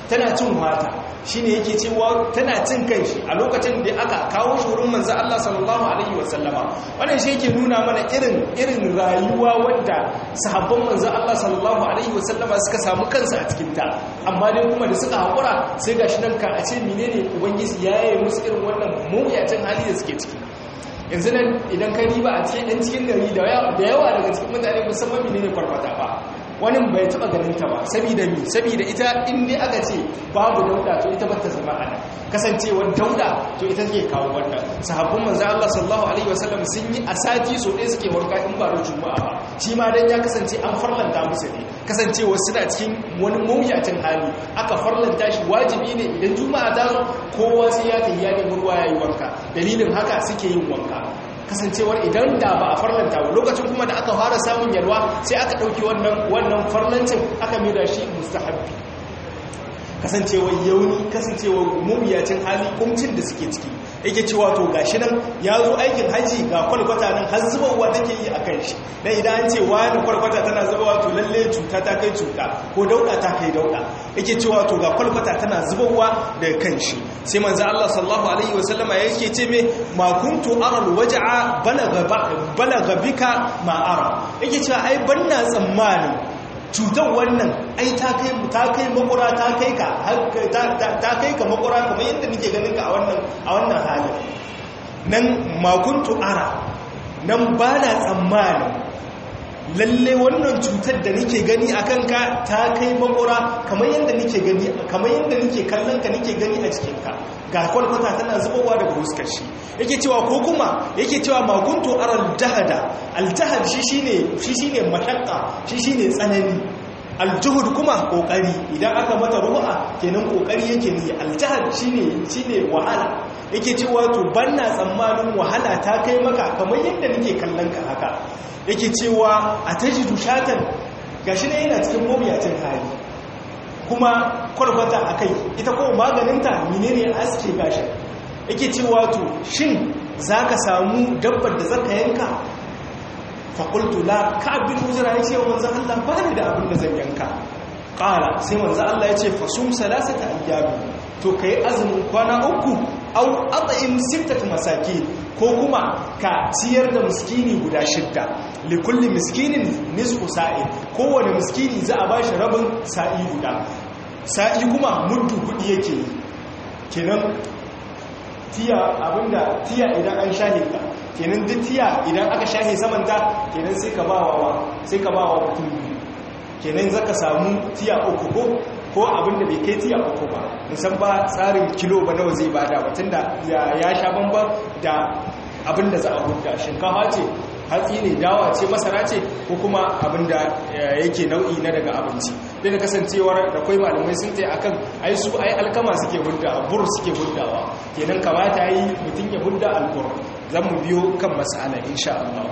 tana cin wata shine yake cewa tana cin kanshi a lokacin da aka kawo shi wurin manzo Allah sallallahu alaihi wasallama wannan shi yake nuna mana irin irin rayuwa wanda sahabban manzo Allah sallallahu alaihi wasallama suka samu kansu a cikin ta amma dai kuma da suka hakura sai gashi nan ka a ce menene ubangiji yayi musu irin wannan mawuyacin hali da suke ciki yanzu nan idan ka riba a cikin ɗan cikin gari da yawa daga cikin mutane musamman menene farfata ba wani bai taba ganin ta ba saboda mi saboda ita in dai aka ce babu dauda to ita bata zama ana kasancewar dauda to ita take kawo wannan sahabban manzo Allah sallallahu alaihi wasallam sun yi a sati so ɗaya suke warka in ba da juma'a ba shi ma dan ya kasance an farlanta musu ne kasancewa suna cikin wani mawuyacin hali aka farlanta shi wajibi ne idan juma'a ta zo kowa sai ya tafi ya nemi ruwa yayi wanka dalilin haka suke yin wanka kasancewar idan da ba a farlanta ba lokacin kuma da aka fara samun yalwa sai aka ɗauki wannan wannan farlancin aka mai da shi mustahabbi kasancewar yauni kasancewar mumiyacin hali kumcin da suke ciki yake cewa to gashi nan ya zo aikin haji ga kwalkwata nan har zubarwa take yi a kan shi dan idan an ce wani kwalkwata tana zubarwa to lalle cuta ta kai cuta ko dauda ta kai dauda yake cewa to ga kwalkwata tana zubarwa daga kan shi sai manzo Allah sallallahu alaihi wasallama yake ce me ma kuntu ara alwaj'a balagha balagha bika ma ara yake cewa ai banna tsammanin cutar wannan ai ta kai ta kai makura ta kai ka ta kai ka makura kamar yadda nake ganin ka a wannan a wannan halin nan makuntu ara nan ba na tsammanin lalle wannan cutar da nake gani a kanka ta kai makura kamar yadda nake gani kamar yadda nake kallon ka nake gani a cikin ka ga kwalkwata tana zubowa daga huskar shi yake cewa ko kuma yake cewa makuntu aral jahada aljahad shi shine shi shine mashakka shi shine tsanani aljuhud kuma kokari idan aka mata ruha kenan kokari yake ne aljahad shine shine wahala yake cewa to banna tsammanin wahala ta kai maka kamar yadda nake kallon ka haka yake cewa atajidu shatan gashi ne yana cikin mabiyacin hali kuma kwarkwata a kai ita kuma maganinta menene aske gashin yake cewa to shin za ka samu dabbar da zaka yanka faƙultu la ka abin hujjara ya ce wa manzan Allah ba ni da abin da zan yanka ƙara sai manzan Allah ya ce fasum salasa ta ayyami to ka yi azumin kwana uku au ata'im sittata masaki ko kuma ka ciyar da miskini guda shidda likulli miskinin nisfu sa'i kowane miskini za a bashi rabin sa'i guda sa'i kuma muddu kudi yake yi kenan tiya abinda tiya idan an shahe ka kenan duk tiya idan aka shahe samanta kenan sai ka bawa sai ka bawa mutum biyu kenan zaka samu tiya uku ko ko abinda bai kai tiya uku ba musan ba tsarin kilo ba nawa zai bada ba tunda ya sha bamban da abinda za a hudda shinkafa ce hatsi ne dawa ce masara ce ko kuma abinda yake nau'i na daga abinci da da kasancewar da kwai malamai sun ta akan ai su ai alkama suke hudda bur suke huddawa kenan kamata yi mutum ya hudda albur zan mu biyo kan masala insha Allah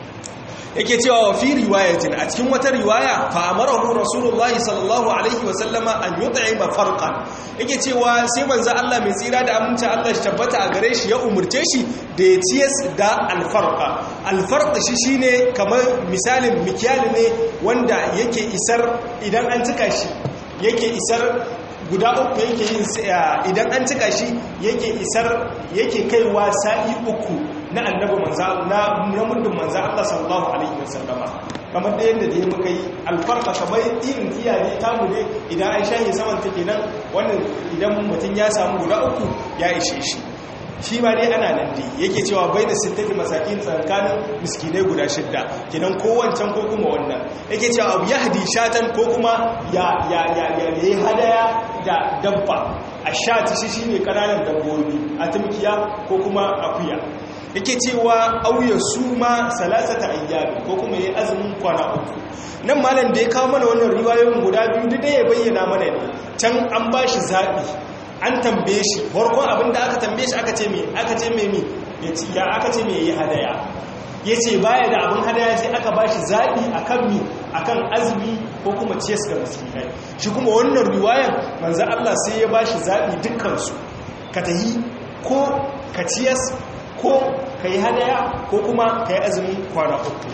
yake cewa wa fi riwayatin a cikin wata riwaya fa amarahu rasulullahi sallallahu alaihi wasallama an yut'ima farqan yake cewa sai manzo Allah mai tsira da aminci Allah shi tabbata a gare shi ya umurce shi da ya ciyas da alfarqa alfarq shi shine kamar misalin mikyali ne wanda yake isar idan an cika shi yake isar guda uku yake yin idan an cika shi yake isar yake kaiwa sa'i uku na annabi manza na muddin manza Allah sallallahu alaihi wasallama kamar da yadda da ya muka yi alfarka kamar irin iyaye tamu ne idan an shahi saman take nan wannan idan mutum ya samu guda uku ya ishe shi shi ma dai ana nan dai yake cewa bai da sittati masakin tsakanin miskinai guda shidda kenan ko wancan ko kuma wannan yake cewa abu ya hadi shatan ko kuma ya ya ya ya yi hadaya da dabba a shati shi shine kananan dabbobi a tumkiya ko kuma akuya yake cewa auya suma salasata ayyami ko kuma yi azumin kwana uku nan malam da ya kawo mana wannan riwayoyin guda biyu duk da ya bayyana mana ne can an bashi zabi an tambaye shi farkon abin da aka tambaye shi aka ce me aka ce me mi ya aka ce me yi hadaya ya ce baya da abin hadaya sai aka ba shi zaɓi a kan mi a kan azumi ko kuma ciyas ga miskinai shi kuma wannan riwayan manzan Allah sai ya ba shi zaɓi dukkansu ka ta yi ko ka ciyas ko ka yi hadaya ko kuma ka yi azumin kwana uku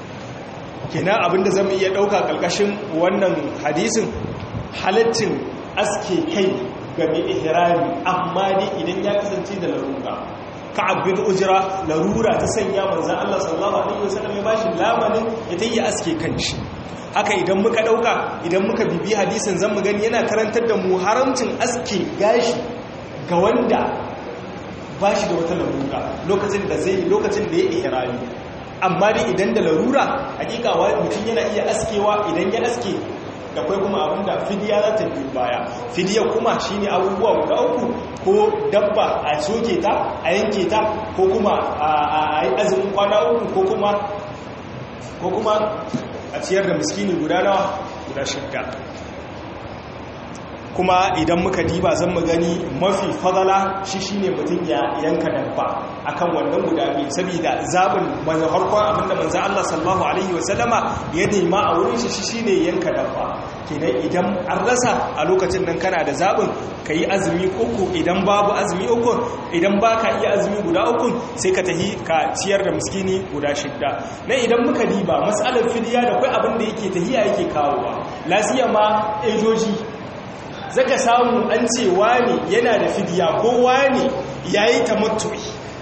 kina abinda zama iya ɗauka ƙarƙashin wannan hadisin halittin aske kai ga mai ihrami amma dai idan ya kasance da larura ka'ab bin ujra larura ta sanya manzon Allah sallallahu alaihi wasallam ya bashi lamanin ya tayi aske kanshi haka idan muka dauka idan muka bibi hadisin zan mu gani yana karantar da mu haramcin aske gashi ga wanda bashi da wata larura lokacin da zai lokacin da ya ihrami amma dai idan da larura hakika wani mutum yana iya askewa idan ya aske da kwai kuma abinda fidiya za ta biyu baya fidiya kuma shine abubuwa guda uku ko dabba a soke ta a yanke ta ko kuma a yi azumin kwana uku ko kuma ko kuma a ciyar da miskini guda nawa guda shidda kuma idan muka diba zan mu gani mafi fadala shi shine mutum ya yanka dabba akan wannan guda biyu saboda zabin manzon harkon abinda manzon Allah sallallahu alaihi wasallama ya nema a wurin shi shine yanka dabba kenan idan an rasa a lokacin nan kana da zabin yi azumi uku idan babu azumi uku idan baka iya azumi guda uku sai ka tahi ka ciyar da miskini guda shidda nan idan muka diba mas'alar fidiya da kai abin da yake tahiya yake kawowa lasiya ma ejoji zaka samu an ce wani yana da fidiya ko wani yayi tamattu'i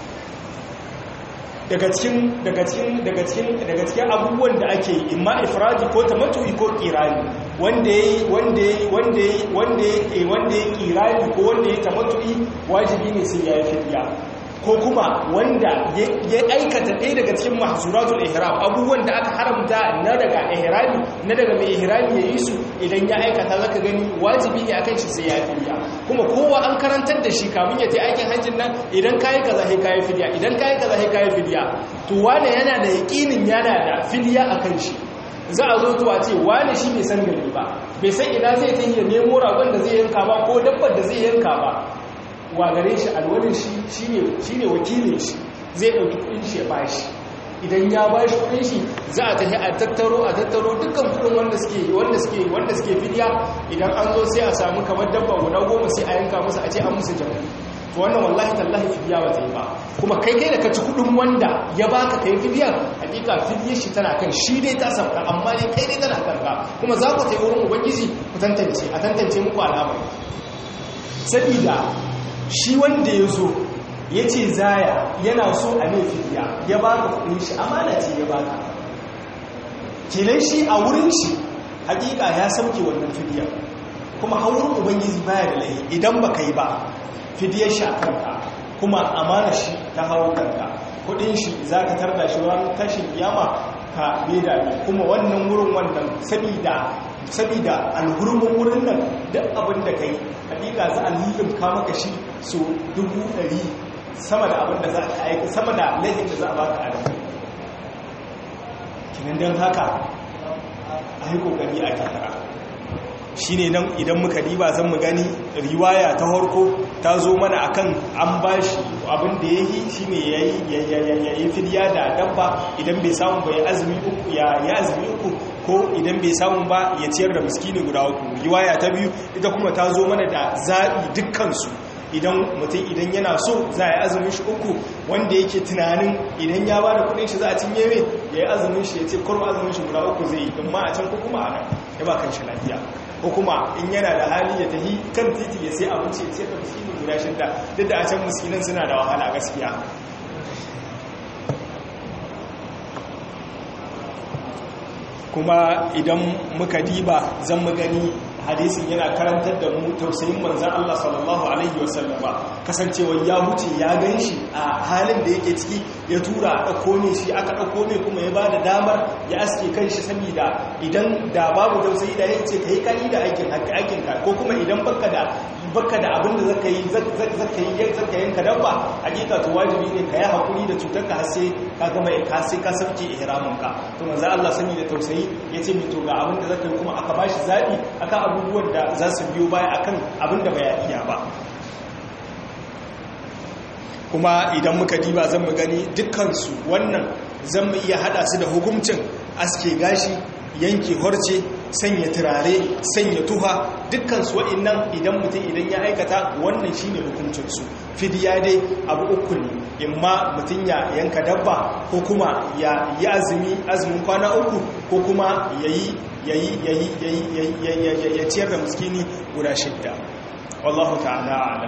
daga cikin daga cikin daga cikin daga cikin abubuwan da ake imma ifradi ko tamattu'i ko qirani wanda yayi wanda yayi wanda yayi wanda yayi wanda yayi qirani ko wanda yayi tamattu'i wajibi ne sai yayi fidiya ko kuma wanda ya aikata ɗaya daga cikin mahzuratul ihram abubuwan da aka haramta na daga ihrami na daga mai ihrami ya yi su idan ya aikata zaka gani wajibi ne akan shi sai ya fidiya kuma kowa an karantar da shi kamun ya je aikin hajjin nan idan kayi kaza sai kayi fidiya idan kayi kaza sai kayi fidiya to wane yana da yaqinin yana da fidiya akan shi za a zo to a ce wane shi bai san gari ba bai san ina zai ta yi nemo ragon da zai yanka ba ko dabbar da zai yanka ba wa gare shi alwalin shi shi ne wakilin shi zai ɗauki kudin shi ya bashi idan ya bashi kudin shi za a tafi a tattaro a tattaro dukkan kudin wanda suke wanda suke wanda suke fidiya idan an zo sai a samu kamar dabba guda goma sai a yanka musu a ce an musu jami'i to wannan wallahi tallahi fidiya ba ta yi ba kuma kai kai da ka ci kudin wanda ya baka kai fidiya hakika fidiyar shi tana kan shi dai ta sauka amma dai kai dai tana kanka kuma za ku ta yi wurin ubangiji ku tantance a tantance muku al'amari sabida shi wanda ya zo ya ce zaya yana so a mai fidiya ya baka kudin shi amana ce ya baka kenan shi a wurin shi hakika ya sauke wannan fidiya kuma haurin ubangiji baya da lahi idan baka yi ba fidiyar shi a kanka kuma amana shi ta hawo kanka kudin shi za ka tarda shi ran tashin kiyama ka beda ne kuma wannan wurin wannan sabida sabida alhurmin wurin nan duk abin da kai hakika za a lilimka maka shi so dubu ɗari sama da abin da za a aiki sama da laifin da za a baka a da kinan don haka a yi kokari a kyakara shi ne nan idan muka diba zan mu gani riwaya ta harko ta zo mana akan an ba shi abin da ya yi shi ne ya yi fidiya da dabba idan bai samu bai azumi uku ya azumi uku ko idan bai samu ba ya ciyar da miskini guda uku riwaya ta biyu ita kuma ta zo mana da zaɓi dukkansu idan mutum idan yana so za a yi azumin shi uku wanda yake tunanin idan ya ba da kudin shi za a cinye mai ya yi azumin shi ya ce kurma azumin shi guda uku zai yi in ma a can ko kuma a nan ya ba kan shi lafiya ko kuma in yana da hali ya tafi kan titi ya sai abinci ya ce da miskini guda shidda duk da a can miskinan suna da wahala gaskiya kuma idan muka diba zan mu gani hadisin yana karantar da mu tausayin manzan Allah sallallahu alaihi wasallama kasancewar ya wuce ya gan shi a halin da yake ciki ya tura a ɗauko ne shi aka ɗauko ne kuma ya ba da damar ya aske kan shi saboda idan da babu tausayi da ya ce ka yi kani da aikin aikinka ko kuma idan baka da baka da abin da zaka yi zaka yi zaka yanka dabba hakika to wajibi ne ka yi hakuri da cutar ka sai ka gama ka sai ka sauke ihramin ka to manzo Allah sani da tausayi yace mi to ga abin da zaka yi kuma aka bashi zabi akan abubuwan da za su biyo baya akan abin da bai iya ba kuma idan muka diba zan mu gani dukkan su wannan zan mu iya hada su da hukuncin aske gashi yanke horce sanya turare sanya tuha dukkan su wa'annan idan mutum idan ya aikata wannan shine hukuncin su fidiya dai abu uku ne imma mutum ya yanka dabba ko kuma ya yi azumi azumin kwana uku ko kuma yayi yayi yayi yayi ya ciyar da miskini guda shidda wallahu ta'ala a'lam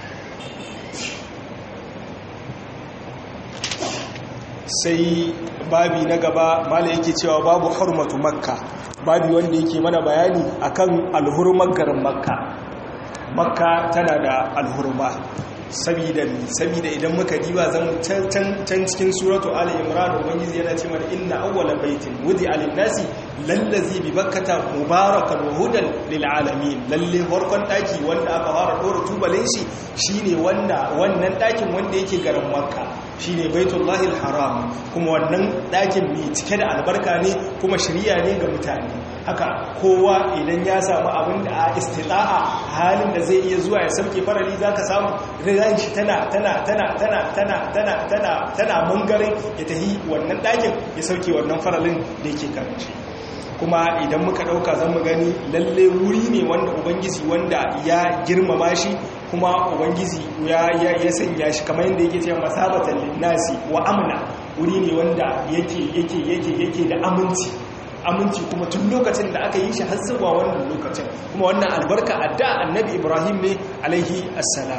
sai babi na gaba mala yake cewa babu hurmatu makka babi wanda yake mana bayani akan alhurmar garin makka makka tana da alhurma sabida sabida idan muka diba zan can cikin suratu ali imran ubangiji yana ce mana inna awwala baitin wudi alin nasi lallazi bi bakkata mubarakan wa hudan lil alamin lalle farkon daki wanda aka fara dora tubalin shi shine wanda wannan dakin wanda yake garin makka shine baitullahil haram kuma wannan dakin mai cike da albarka ne kuma shiriya ne ga mutane haka kowa idan ya samu abin da a istita'a halin da zai iya zuwa ya sauke farali zaka samu ran shi tana tana tana tana tana tana tana tana mangare ya tahi wannan dakin ya sauke wannan faralin da yake karanci kuma idan muka dauka zan mu gani lalle wuri ne wanda ubangiji wanda ya girmama shi kuma ubangiji ya ya sanya shi kamar yadda yake cewa masabatan linnasi wa amna wuri ne wanda yake yake yake yake da aminci aminci kuma tun lokacin da aka yi shi har zuwa wannan lokacin kuma wannan albarka adda annabi ibrahim ne alaihi assalam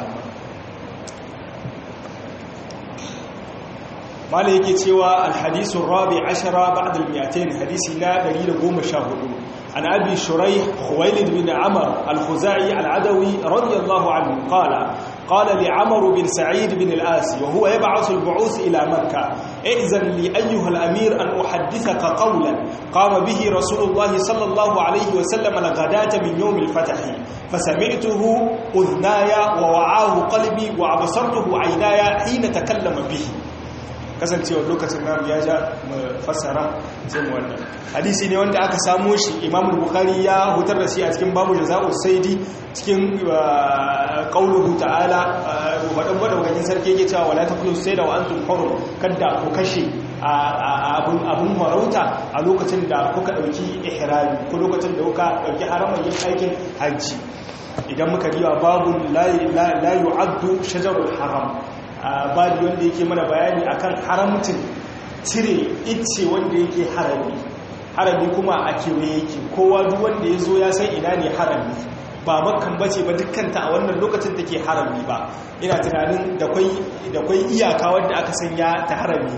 mala yake cewa alhadisun rabi ashara ba'd al-miyatain hadisi na 114 an abi shuraih khuwailid bin amr al-khuzai al-adawi radiyallahu anhu qala qala li amr bin sa'id bin al-as wa huwa yab'ath al-bu'uth ila makkah i'zan li ayyuha al-amir an uhaddithaka qawlan qama bihi rasulullah sallallahu alayhi wa sallam al-ghadata min yawm al-fath fasami'tuhu udhnaya wa wa'ahu qalbi wa absartuhu 'aynaya hina takallama bihi kasancewar lokacin namu ya ja fassara sai mu wannan hadisi ne wanda aka samo shi imamu bukhari ya hutar da shi a cikin babu jaza'u saidi cikin qauluhu ta'ala wadan wadan sarki yake cewa wala taqulu sayda wa antum hurum kada ku kashe abun abun marauta a lokacin da kuka dauki ihrami ko lokacin da kuka dauki haramin yin aikin hajji idan muka riwa babu la yu'addu shajarul haram babu wanda yake mana bayani akan haramcin cire icce wanda yake harami harami kuma a kewaye yake kowa duk wanda ya zo ya san ina ne harami ba makkan bace ba dukkanta a wannan lokacin take harami ba ina tunanin da kwai iyaka wanda aka sanya ta harami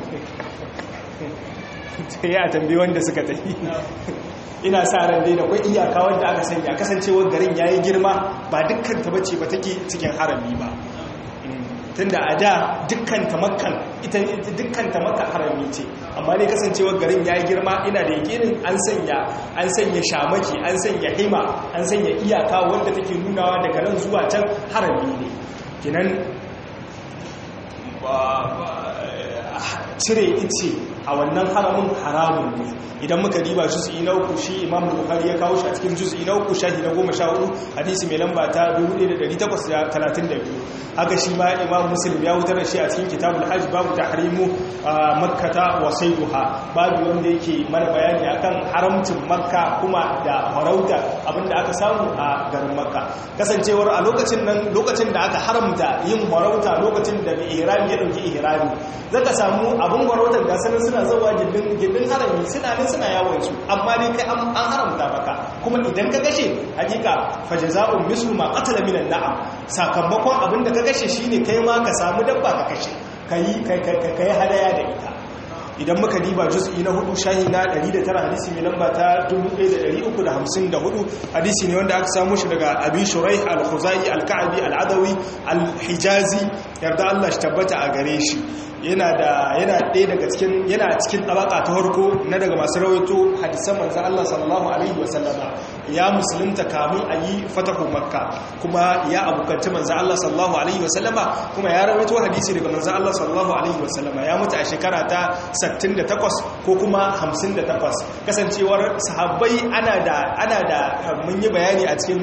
ya tambayi wanda suka tafi ina sa ran dai da kwai iyaka wanda aka sanya kasancewar garin yayi girma ba dukkanta bace ba take cikin harami ba tunda a da dukkan tamakkan ita dukkan tamakka harami ce amma ne kasancewar garin ya girma ina da yakinin an sanya an sanya shamaki an sanya hima an sanya iyaka wanda take nunawa daga nan zuwa can harami ne kinan cire ice a wannan haramun haramun ne idan muka riba juz'i na uku shi imam bukhari ya kawo shi a cikin juz'i na uku shahi na goma sha hudu hadisi mai lamba ta 1832 haka shi ma imam muslim ya wutar da shi a cikin kitabul hajj babu tahrimu makkata wa sayduha babu wanda yake mana bayani akan haramcin makka kuma da farauta abinda aka samu a garin makka kasancewar a lokacin nan lokacin da aka haramta yin farauta lokacin da mai ihrami ya dauki ihrami zaka samu abin farautar da sanin suna zuwa gindin harami suna nan suna yawon su amma dai kai an haramta maka kuma idan ka kashe hakika fajaza'un mislu ma qatala minan na'am sakamakon abin da ka kashe shine kai ma ka samu dabba ka kashe kai kai kai hadaya da ita idan muka diba juz'i na hudu shahi na 109 hadisi mai lamba ta 1354 hadisi ne wanda aka samu shi daga abi shuraih al-khuzai al-ka'bi al-adawi al-hijazi yarda Allah shi tabbata a gare shi yana da yana ɗaya daga cikin yana cikin tabaka ta farko na daga masu rawaito hadisan manzon Allah sallallahu alaihi wasallama ya musulunta kamun a yi fatahu makka kuma ya abukanci manzon Allah sallallahu alaihi wasallama kuma ya rawaito hadisi daga manzon Allah sallallahu alaihi wasallama ya mutu a shekara ta 68 ko kuma 58 kasancewar sahabbai ana da ana da mun yi bayani a cikin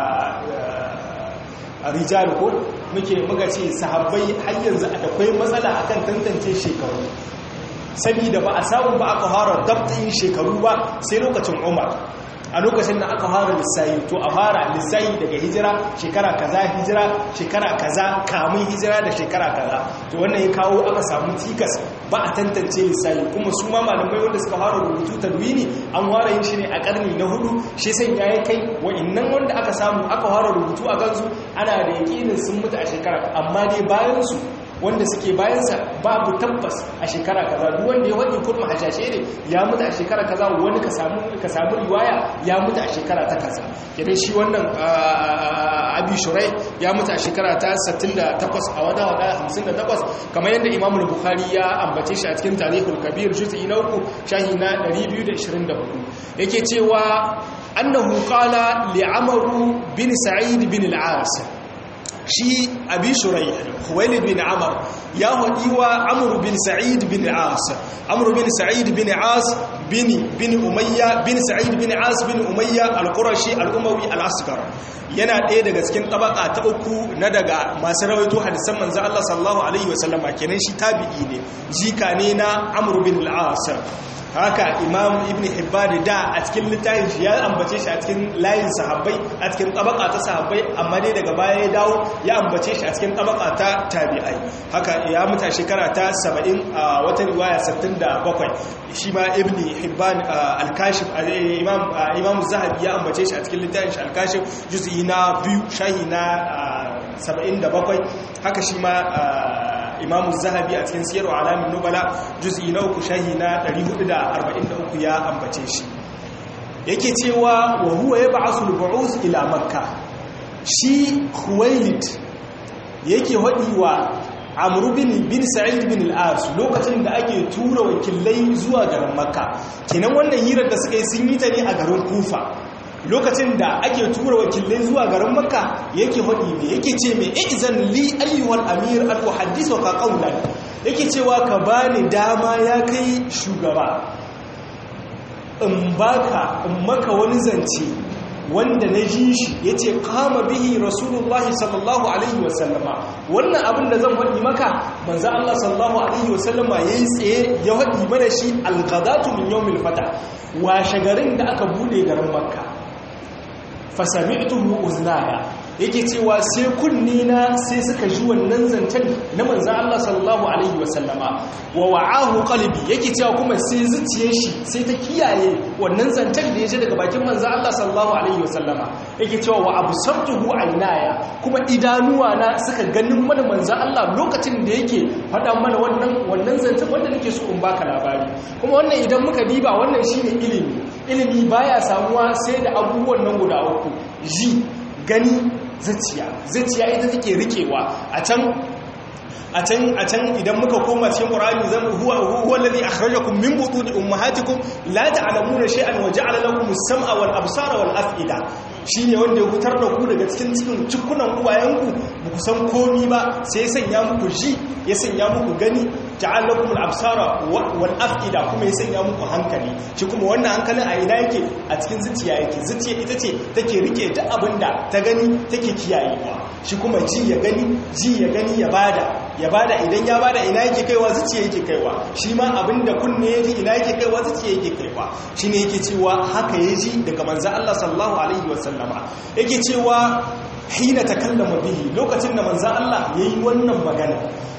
rijal ko muke muka ce sahabbai har yanzu akwai matsala akan tantance shekaru saboda ba a samu ba aka fara dabtin shekaru ba sai lokacin Umar a lokacin da aka fara lissayi to a fara lissayi daga hijira shekara kaza hijira shekara kaza kamun hijira da shekara kaza to wannan ya kawo aka samu tikas ba a tantance lissayi kuma su ma malamai wanda suka fara rubutu tadwini an fara yin shi ne a karni na hudu shi sai ya yi kai wa'annan wanda aka samu aka fara rubutu a kansu ana da yakinin sun mutu a shekara amma dai bayan su wanda suke bayansa babu tabbas a shekara kaza duk wanda ya wani kurma hashashe ne ya mutu a shekara kaza wani ka samu ka samu riwaya ya mutu a shekara ta kaza idan shi wannan abi shurai ya mutu a shekara ta 68 a wada wada 58 kamar yadda imamu bukhari ya ambace shi a cikin tarihul kabir juz'i na uku shahi na 224 yake cewa annahu qala li amru bin sa'id bin al-as shi abi shurai khuwailid bin amr ya hadi wa amr bin sa'id bin as amr bin sa'id bin as bin bin umayya bin sa'id bin as bin umayya al-qurashi al-umawi al-asghar yana ɗaya daga cikin tabaka ta uku na daga masu rawaito hadisan manzo Allah sallallahu alaihi wasallama kenan shi tabi'i ne jika ne na amr bin al-as haka imam ibn hibban da a cikin littafin shi ya ambace shi a cikin layin sahabbai a cikin tabaka ta sahabbai amma dai daga baya ya dawo ya ambace shi a cikin tabaka ta tabi'ai haka ya muta shekara ta 70 a wata riwaya 67 shi ma ibn hibban al-kashif imam imam zahabi ya ambace shi a cikin littafin shi al-kashif juz'i na biyu shahi na 77 haka shi ma imamu zahabi a cikin siyarwa alamin nubala juz'i na uku shahi na 443 ya ambace shi yake cewa wa huwa ya ba'asu al-bu'us ila makka shi khuwailid yake hadi wa amru bin bin sa'id bin al-as lokacin da ake tura wakilai zuwa garin makka kenan wannan hirar da suka yi sun yi ta ne a garin kufa lokacin da ake tura wakilai zuwa garin makka yake hudi ne yake ce mai izan li ayyuhal amir al uhaddithu ka qawlan yake cewa ka bani dama ya kai shugaba in baka in maka wani zance wanda na ji shi ya ce kama bihi rasulullahi sallallahu alaihi wasallama wannan abin da zan faɗi maka manzan Allah sallallahu alaihi wasallama ya yi tsaye ya faɗi mana shi algadatu min yawmil fata washe garin da aka bude garin makka fasami'tuhu uznaya yake cewa sai kunni na sai suka ji wannan zancen na manzo Allah sallallahu alaihi wasallama wa wa'ahu qalbi yake cewa kuma sai zuciyar shi sai ta kiyaye wannan zancen da yaje daga bakin manzo Allah sallallahu alaihi wasallama yake cewa wa absartuhu aynaya kuma idanuwa na suka ganin mana manzo Allah lokacin da yake faɗa mana wannan wannan zancen wanda nake so in baka labari kuma wannan idan muka diba wannan shine ilimi ilimi baya samuwa sai da abubuwan nan guda uku ji gani zuciya zuciya ita take rikewa a can a can a can idan muka koma cikin qur'ani zan huwa huwa alladhi akhrajakum min butuni ummahatikum la ta'lamuna shay'an wa ja'ala lakum as-sam'a wal absara wal af'ida shine wanda ya hutar da ku daga cikin cikin cikunan uwayenku ba ku san komi ba sai ya sanya muku ji ya sanya muku gani ja'ala lakum al-absara wal af'ida kuma ya sanya muku hankali shi kuma wannan hankalin a ina yake a cikin zuciya yake zuciya ita ce take rike duk abinda ta gani take kiyayewa shi kuma ji ya gani ji ya gani ya bada ya bada idan ya bada ina yake kaiwa zuciya yake kaiwa shi ma abinda kunne ya ji ina yake kaiwa zuciya yake kaiwa shi ne yake cewa haka ya ji daga manzan Allah sallallahu alaihi wasallama yake cewa hina takallama bihi lokacin da manzan Allah ya yi wannan magana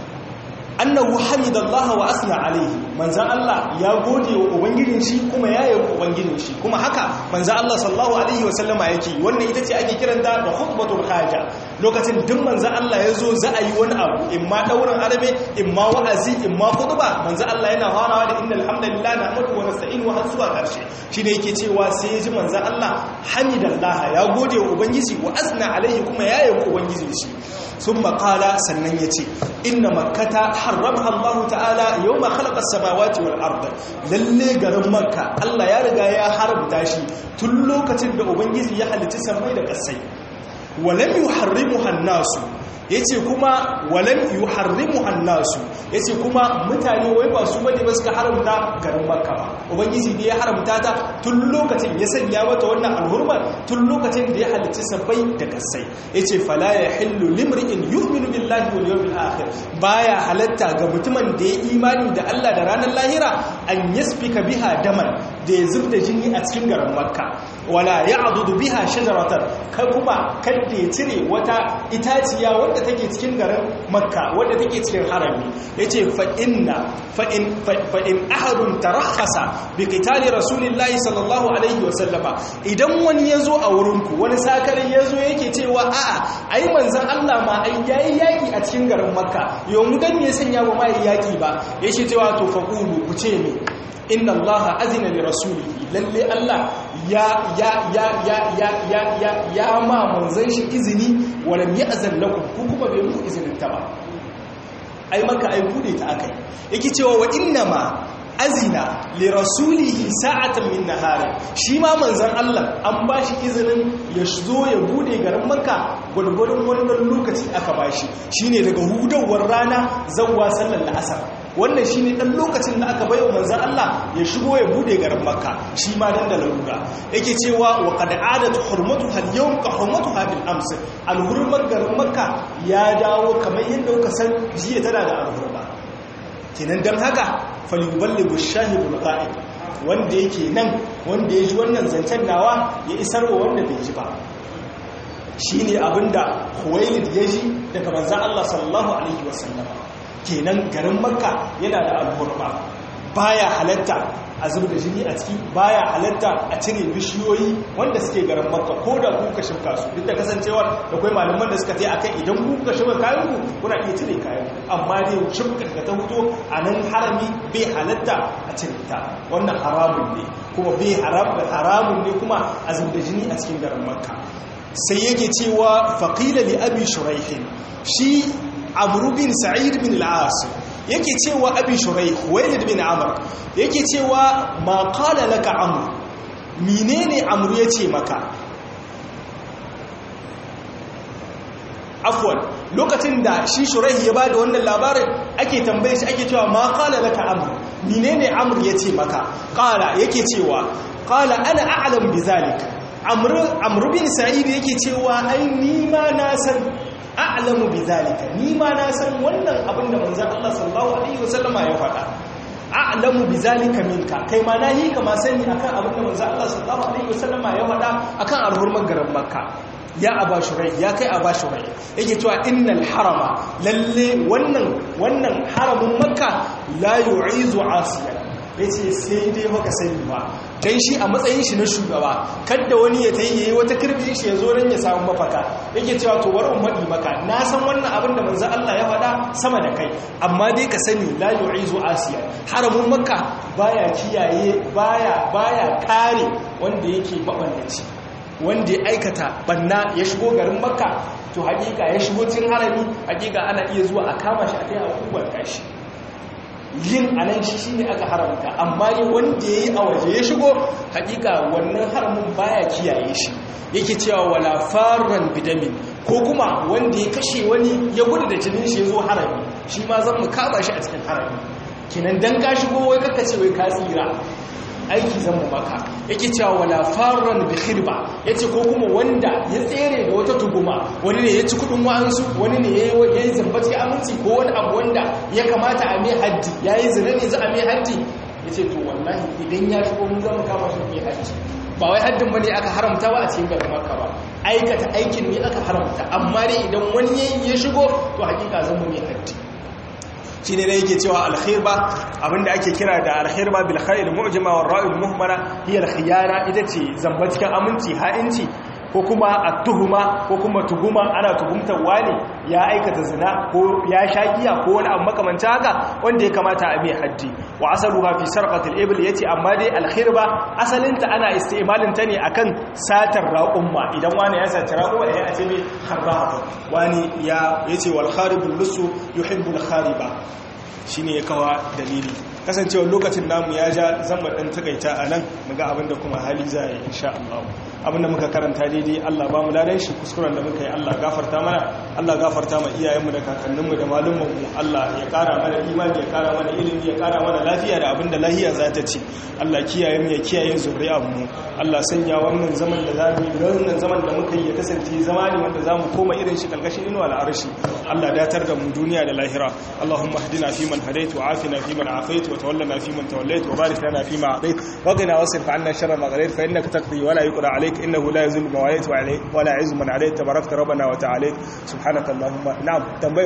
annahu hamidallaha wa asna alaihi manzan Allah ya gode wa ubangijin shi kuma ya yabi ubangijin shi kuma haka manzan Allah sallallahu alaihi wa sallama yake wannan ita ce ake kiranta da khutbatul haja lokacin duk manzan Allah ya zo za a yi wani abu imma daurin arabe imma wa'azi imma khutba manzan Allah yana farawa da innal hamdalillah nahmadu wa nasta'inu har zuwa karshe shine yake cewa sai ya ji manzan Allah hamidallaha ya gode wa ubangiji wa asna alaihi kuma ya yabi ubangijin shi sun makala sannan ya ce inna makata harramha Allah ta'ala yau ma khalaqa samawati wal ard lalle garin makka Allah ya riga ya haramta shi tun lokacin da ubangiji ya halicci samai da kasai walam yuharrimuha an-nasu yace kuma walan yuharrimu annasu yace kuma mutane wai ba su bane ba suka haramta garin makka ba ubangiji ne ya haramta ta tun lokacin ya sanya mata wannan alhurmar tun lokacin da ya halicci sabbai da kasai yace fala yahillu limri'in yu'minu billahi wal yawmil akhir baya halatta ga mutumin da ya imani da Allah da ranar lahira an yasfika biha daman da ya zubda jini a cikin garin makka wala ya'dudu biha shajaratan kai kuma kada ya cire wata itaciya wanda take cikin garin makka wanda take cikin harami yace fa inna fa in fa in ahadun tarakhasa bi qitali rasulillahi sallallahu alaihi wa sallama idan wani yazo a wurinku wani sakarin yazo yake cewa a'a ai manzon Allah ma ai yayi yaki a cikin garin makka yau mu dan me sanya ba mai yaki ba yace cewa to faqulu ku ce me inna allaha azina li rasulihi lalle Allah ya ya ya ya ya ya ya ya ma manzon shi izini walam ya'zan lakum ku kuma bai muku izinin ta ba ai maka ai bude ta akai yake cewa wa inna ma azina li rasulihi sa'atan min nahari shi ma manzon Allah an bashi izinin ya zo ya bude garin makka gurgurun wannan lokaci aka bashi shine daga hudawar rana zawwa sallar asar wannan shi ne ɗan lokacin da aka baiwa manzan Allah ya shigo ya bude garin makka shi ma dan da larura yake cewa wa qad adat hurmatu hal yawm ka hurmatu hadil ams al hurmar garin makka ya dawo kamar yadda kuka san jiya tana da al hurma kenan dan haka falyuballighu shahidul qa'id wanda yake nan wanda ya ji wannan zancen nawa ya isar wa wanda bai ji ba shine abinda Huwailid ya ji daga manzan Allah sallallahu alaihi wasallam kenan garin makka yana da alhurma baya halatta a zuba da jini a ciki baya halatta a cire bishiyoyi wanda suke garin makka ko da kuka shimka su duk da kasancewar da kai malaman da suka ce akan idan kuka shimka kayan ku kuna iya cire kayan amma dai shimka da ta fito a nan harami bai halatta a cire ta wannan haramun ne kuma bai haramun ne kuma a zuba da jini a cikin garin makka sai yake cewa faqila li abi shuraihin shi amru bin sa'id bin al-as yake cewa abi shuraih walid bin amr yake cewa ma qala laka amr menene amru yace maka afwan lokacin da shi shuraih ya bada wannan labarin ake tambaye shi ake cewa ma qala laka amr menene amr yace maka qala yake cewa qala ana a'lam bizalik amru amru bin sa'id yake cewa ai ni ma na san a'lamu bidhalika ni ma na san wannan abin da manzon Allah sallallahu alaihi wasallama ya faɗa a'lamu bidhalika minka kai ma na yi kama sani akan abin da manzon Allah sallallahu alaihi wasallama ya faɗa akan alhurman garin makka ya aba shurai ya kai aba shurai yake cewa innal harama lalle wannan wannan haramin makka la yu'izu asiya yace sai dai maka sani ba dan shi a matsayin shi na shugaba kada wani ya tayi yayi wata kirbin shi ya zo dan ya samu mafaka yake cewa to bari in madi maka na san wannan abin da manzo Allah ya faɗa sama da kai amma dai ka sani la yu'izu asiya haramun makka baya kiyaye baya baya kare wanda yake maballaci wanda ya aikata banna ya shigo garin makka to hakika ya shigo cikin harami hakika ana iya zuwa a kama shi a kai a kubar kashi yin anan shi shine aka haramta amma ne wanda yayi a waje ya shigo hakika wannan haramin baya kiyaye shi yake cewa wala farran bidamin ko kuma wanda ya kashe wani ya gudu da jinin shi yazo harami shi ma zan mu kama shi a cikin harami kinan dan ka shigo wai kaka ce wai ka tsira aiki zan mu maka yake cewa wala farran bi khirba yace ko kuma wanda ya tsere da wata tuguma wani ne ya ci kudin wa'ansu wani ne ya yi zambaci aminci ko wani abu wanda ya kamata a mai haddi yayi zina ne za a mai haddi yace to wallahi idan ya shigo mun zama kama shi mai haddi ba wai haddin bane aka haramta ba a cikin garin Makka ba aikata aikin ne aka haramta amma dai idan wani ya shigo to hakika zan mu mai haddi shi ne da yake cewa alkhirba abinda ake kira da alkhirba bil khair mu'jama war ra'il muhmara hiya alkhiyana ita ce zamba cikin aminci ha'inci ko kuma at-tuhuma ko kuma tuguma ana tuhumtar wani ya aikata zina ko ya shagiya ko wani abu makamancin haka wanda ya kamata a mai haddi wa asaluha fi sarqatil ibl yace amma dai alkhirba asalinta ana istimalin ta ne akan satar raqumma idan wani ya saci raqumma ya ce mai kharraba wani ya yace wal kharibul lusu yuhibbul khariba shine ya kawa dalili kasancewar lokacin namu ya ja zan mu dan takaita a nan mu ga abin da kuma hali za a yi insha Allah abin da muka karanta daidai Allah ba mu ladan shi kuskuren da muka yi Allah gafarta mana Allah gafarta ma iyayenmu da kakanninmu da malumanmu Allah ya kara mana imani ya kara mana ilimi ya kara mana lafiya da abin da lahiya za ta ci Allah kiyaye mu ya kiyaye zuriyar mu Allah sanya wannan zaman da zamu yi wannan zaman da muka yi ya kasance zama ne wanda zamu koma irin shi kalkashin inuwa al'arshi Allah datar da mu duniya da lahira Allahumma hdina fi man hadait wa afina fi man afait wa tawallana fi man tawallait wa barik lana fi ma atait wa qina wasrif 'anna sharra ma qadait fa innaka taqdi wa la yuqda 'alayk innahu la yuzillu man walayt wa la yu'izzu man 'alayt tabarakta rabbana wa ta'ala subhanaka allahumma na'am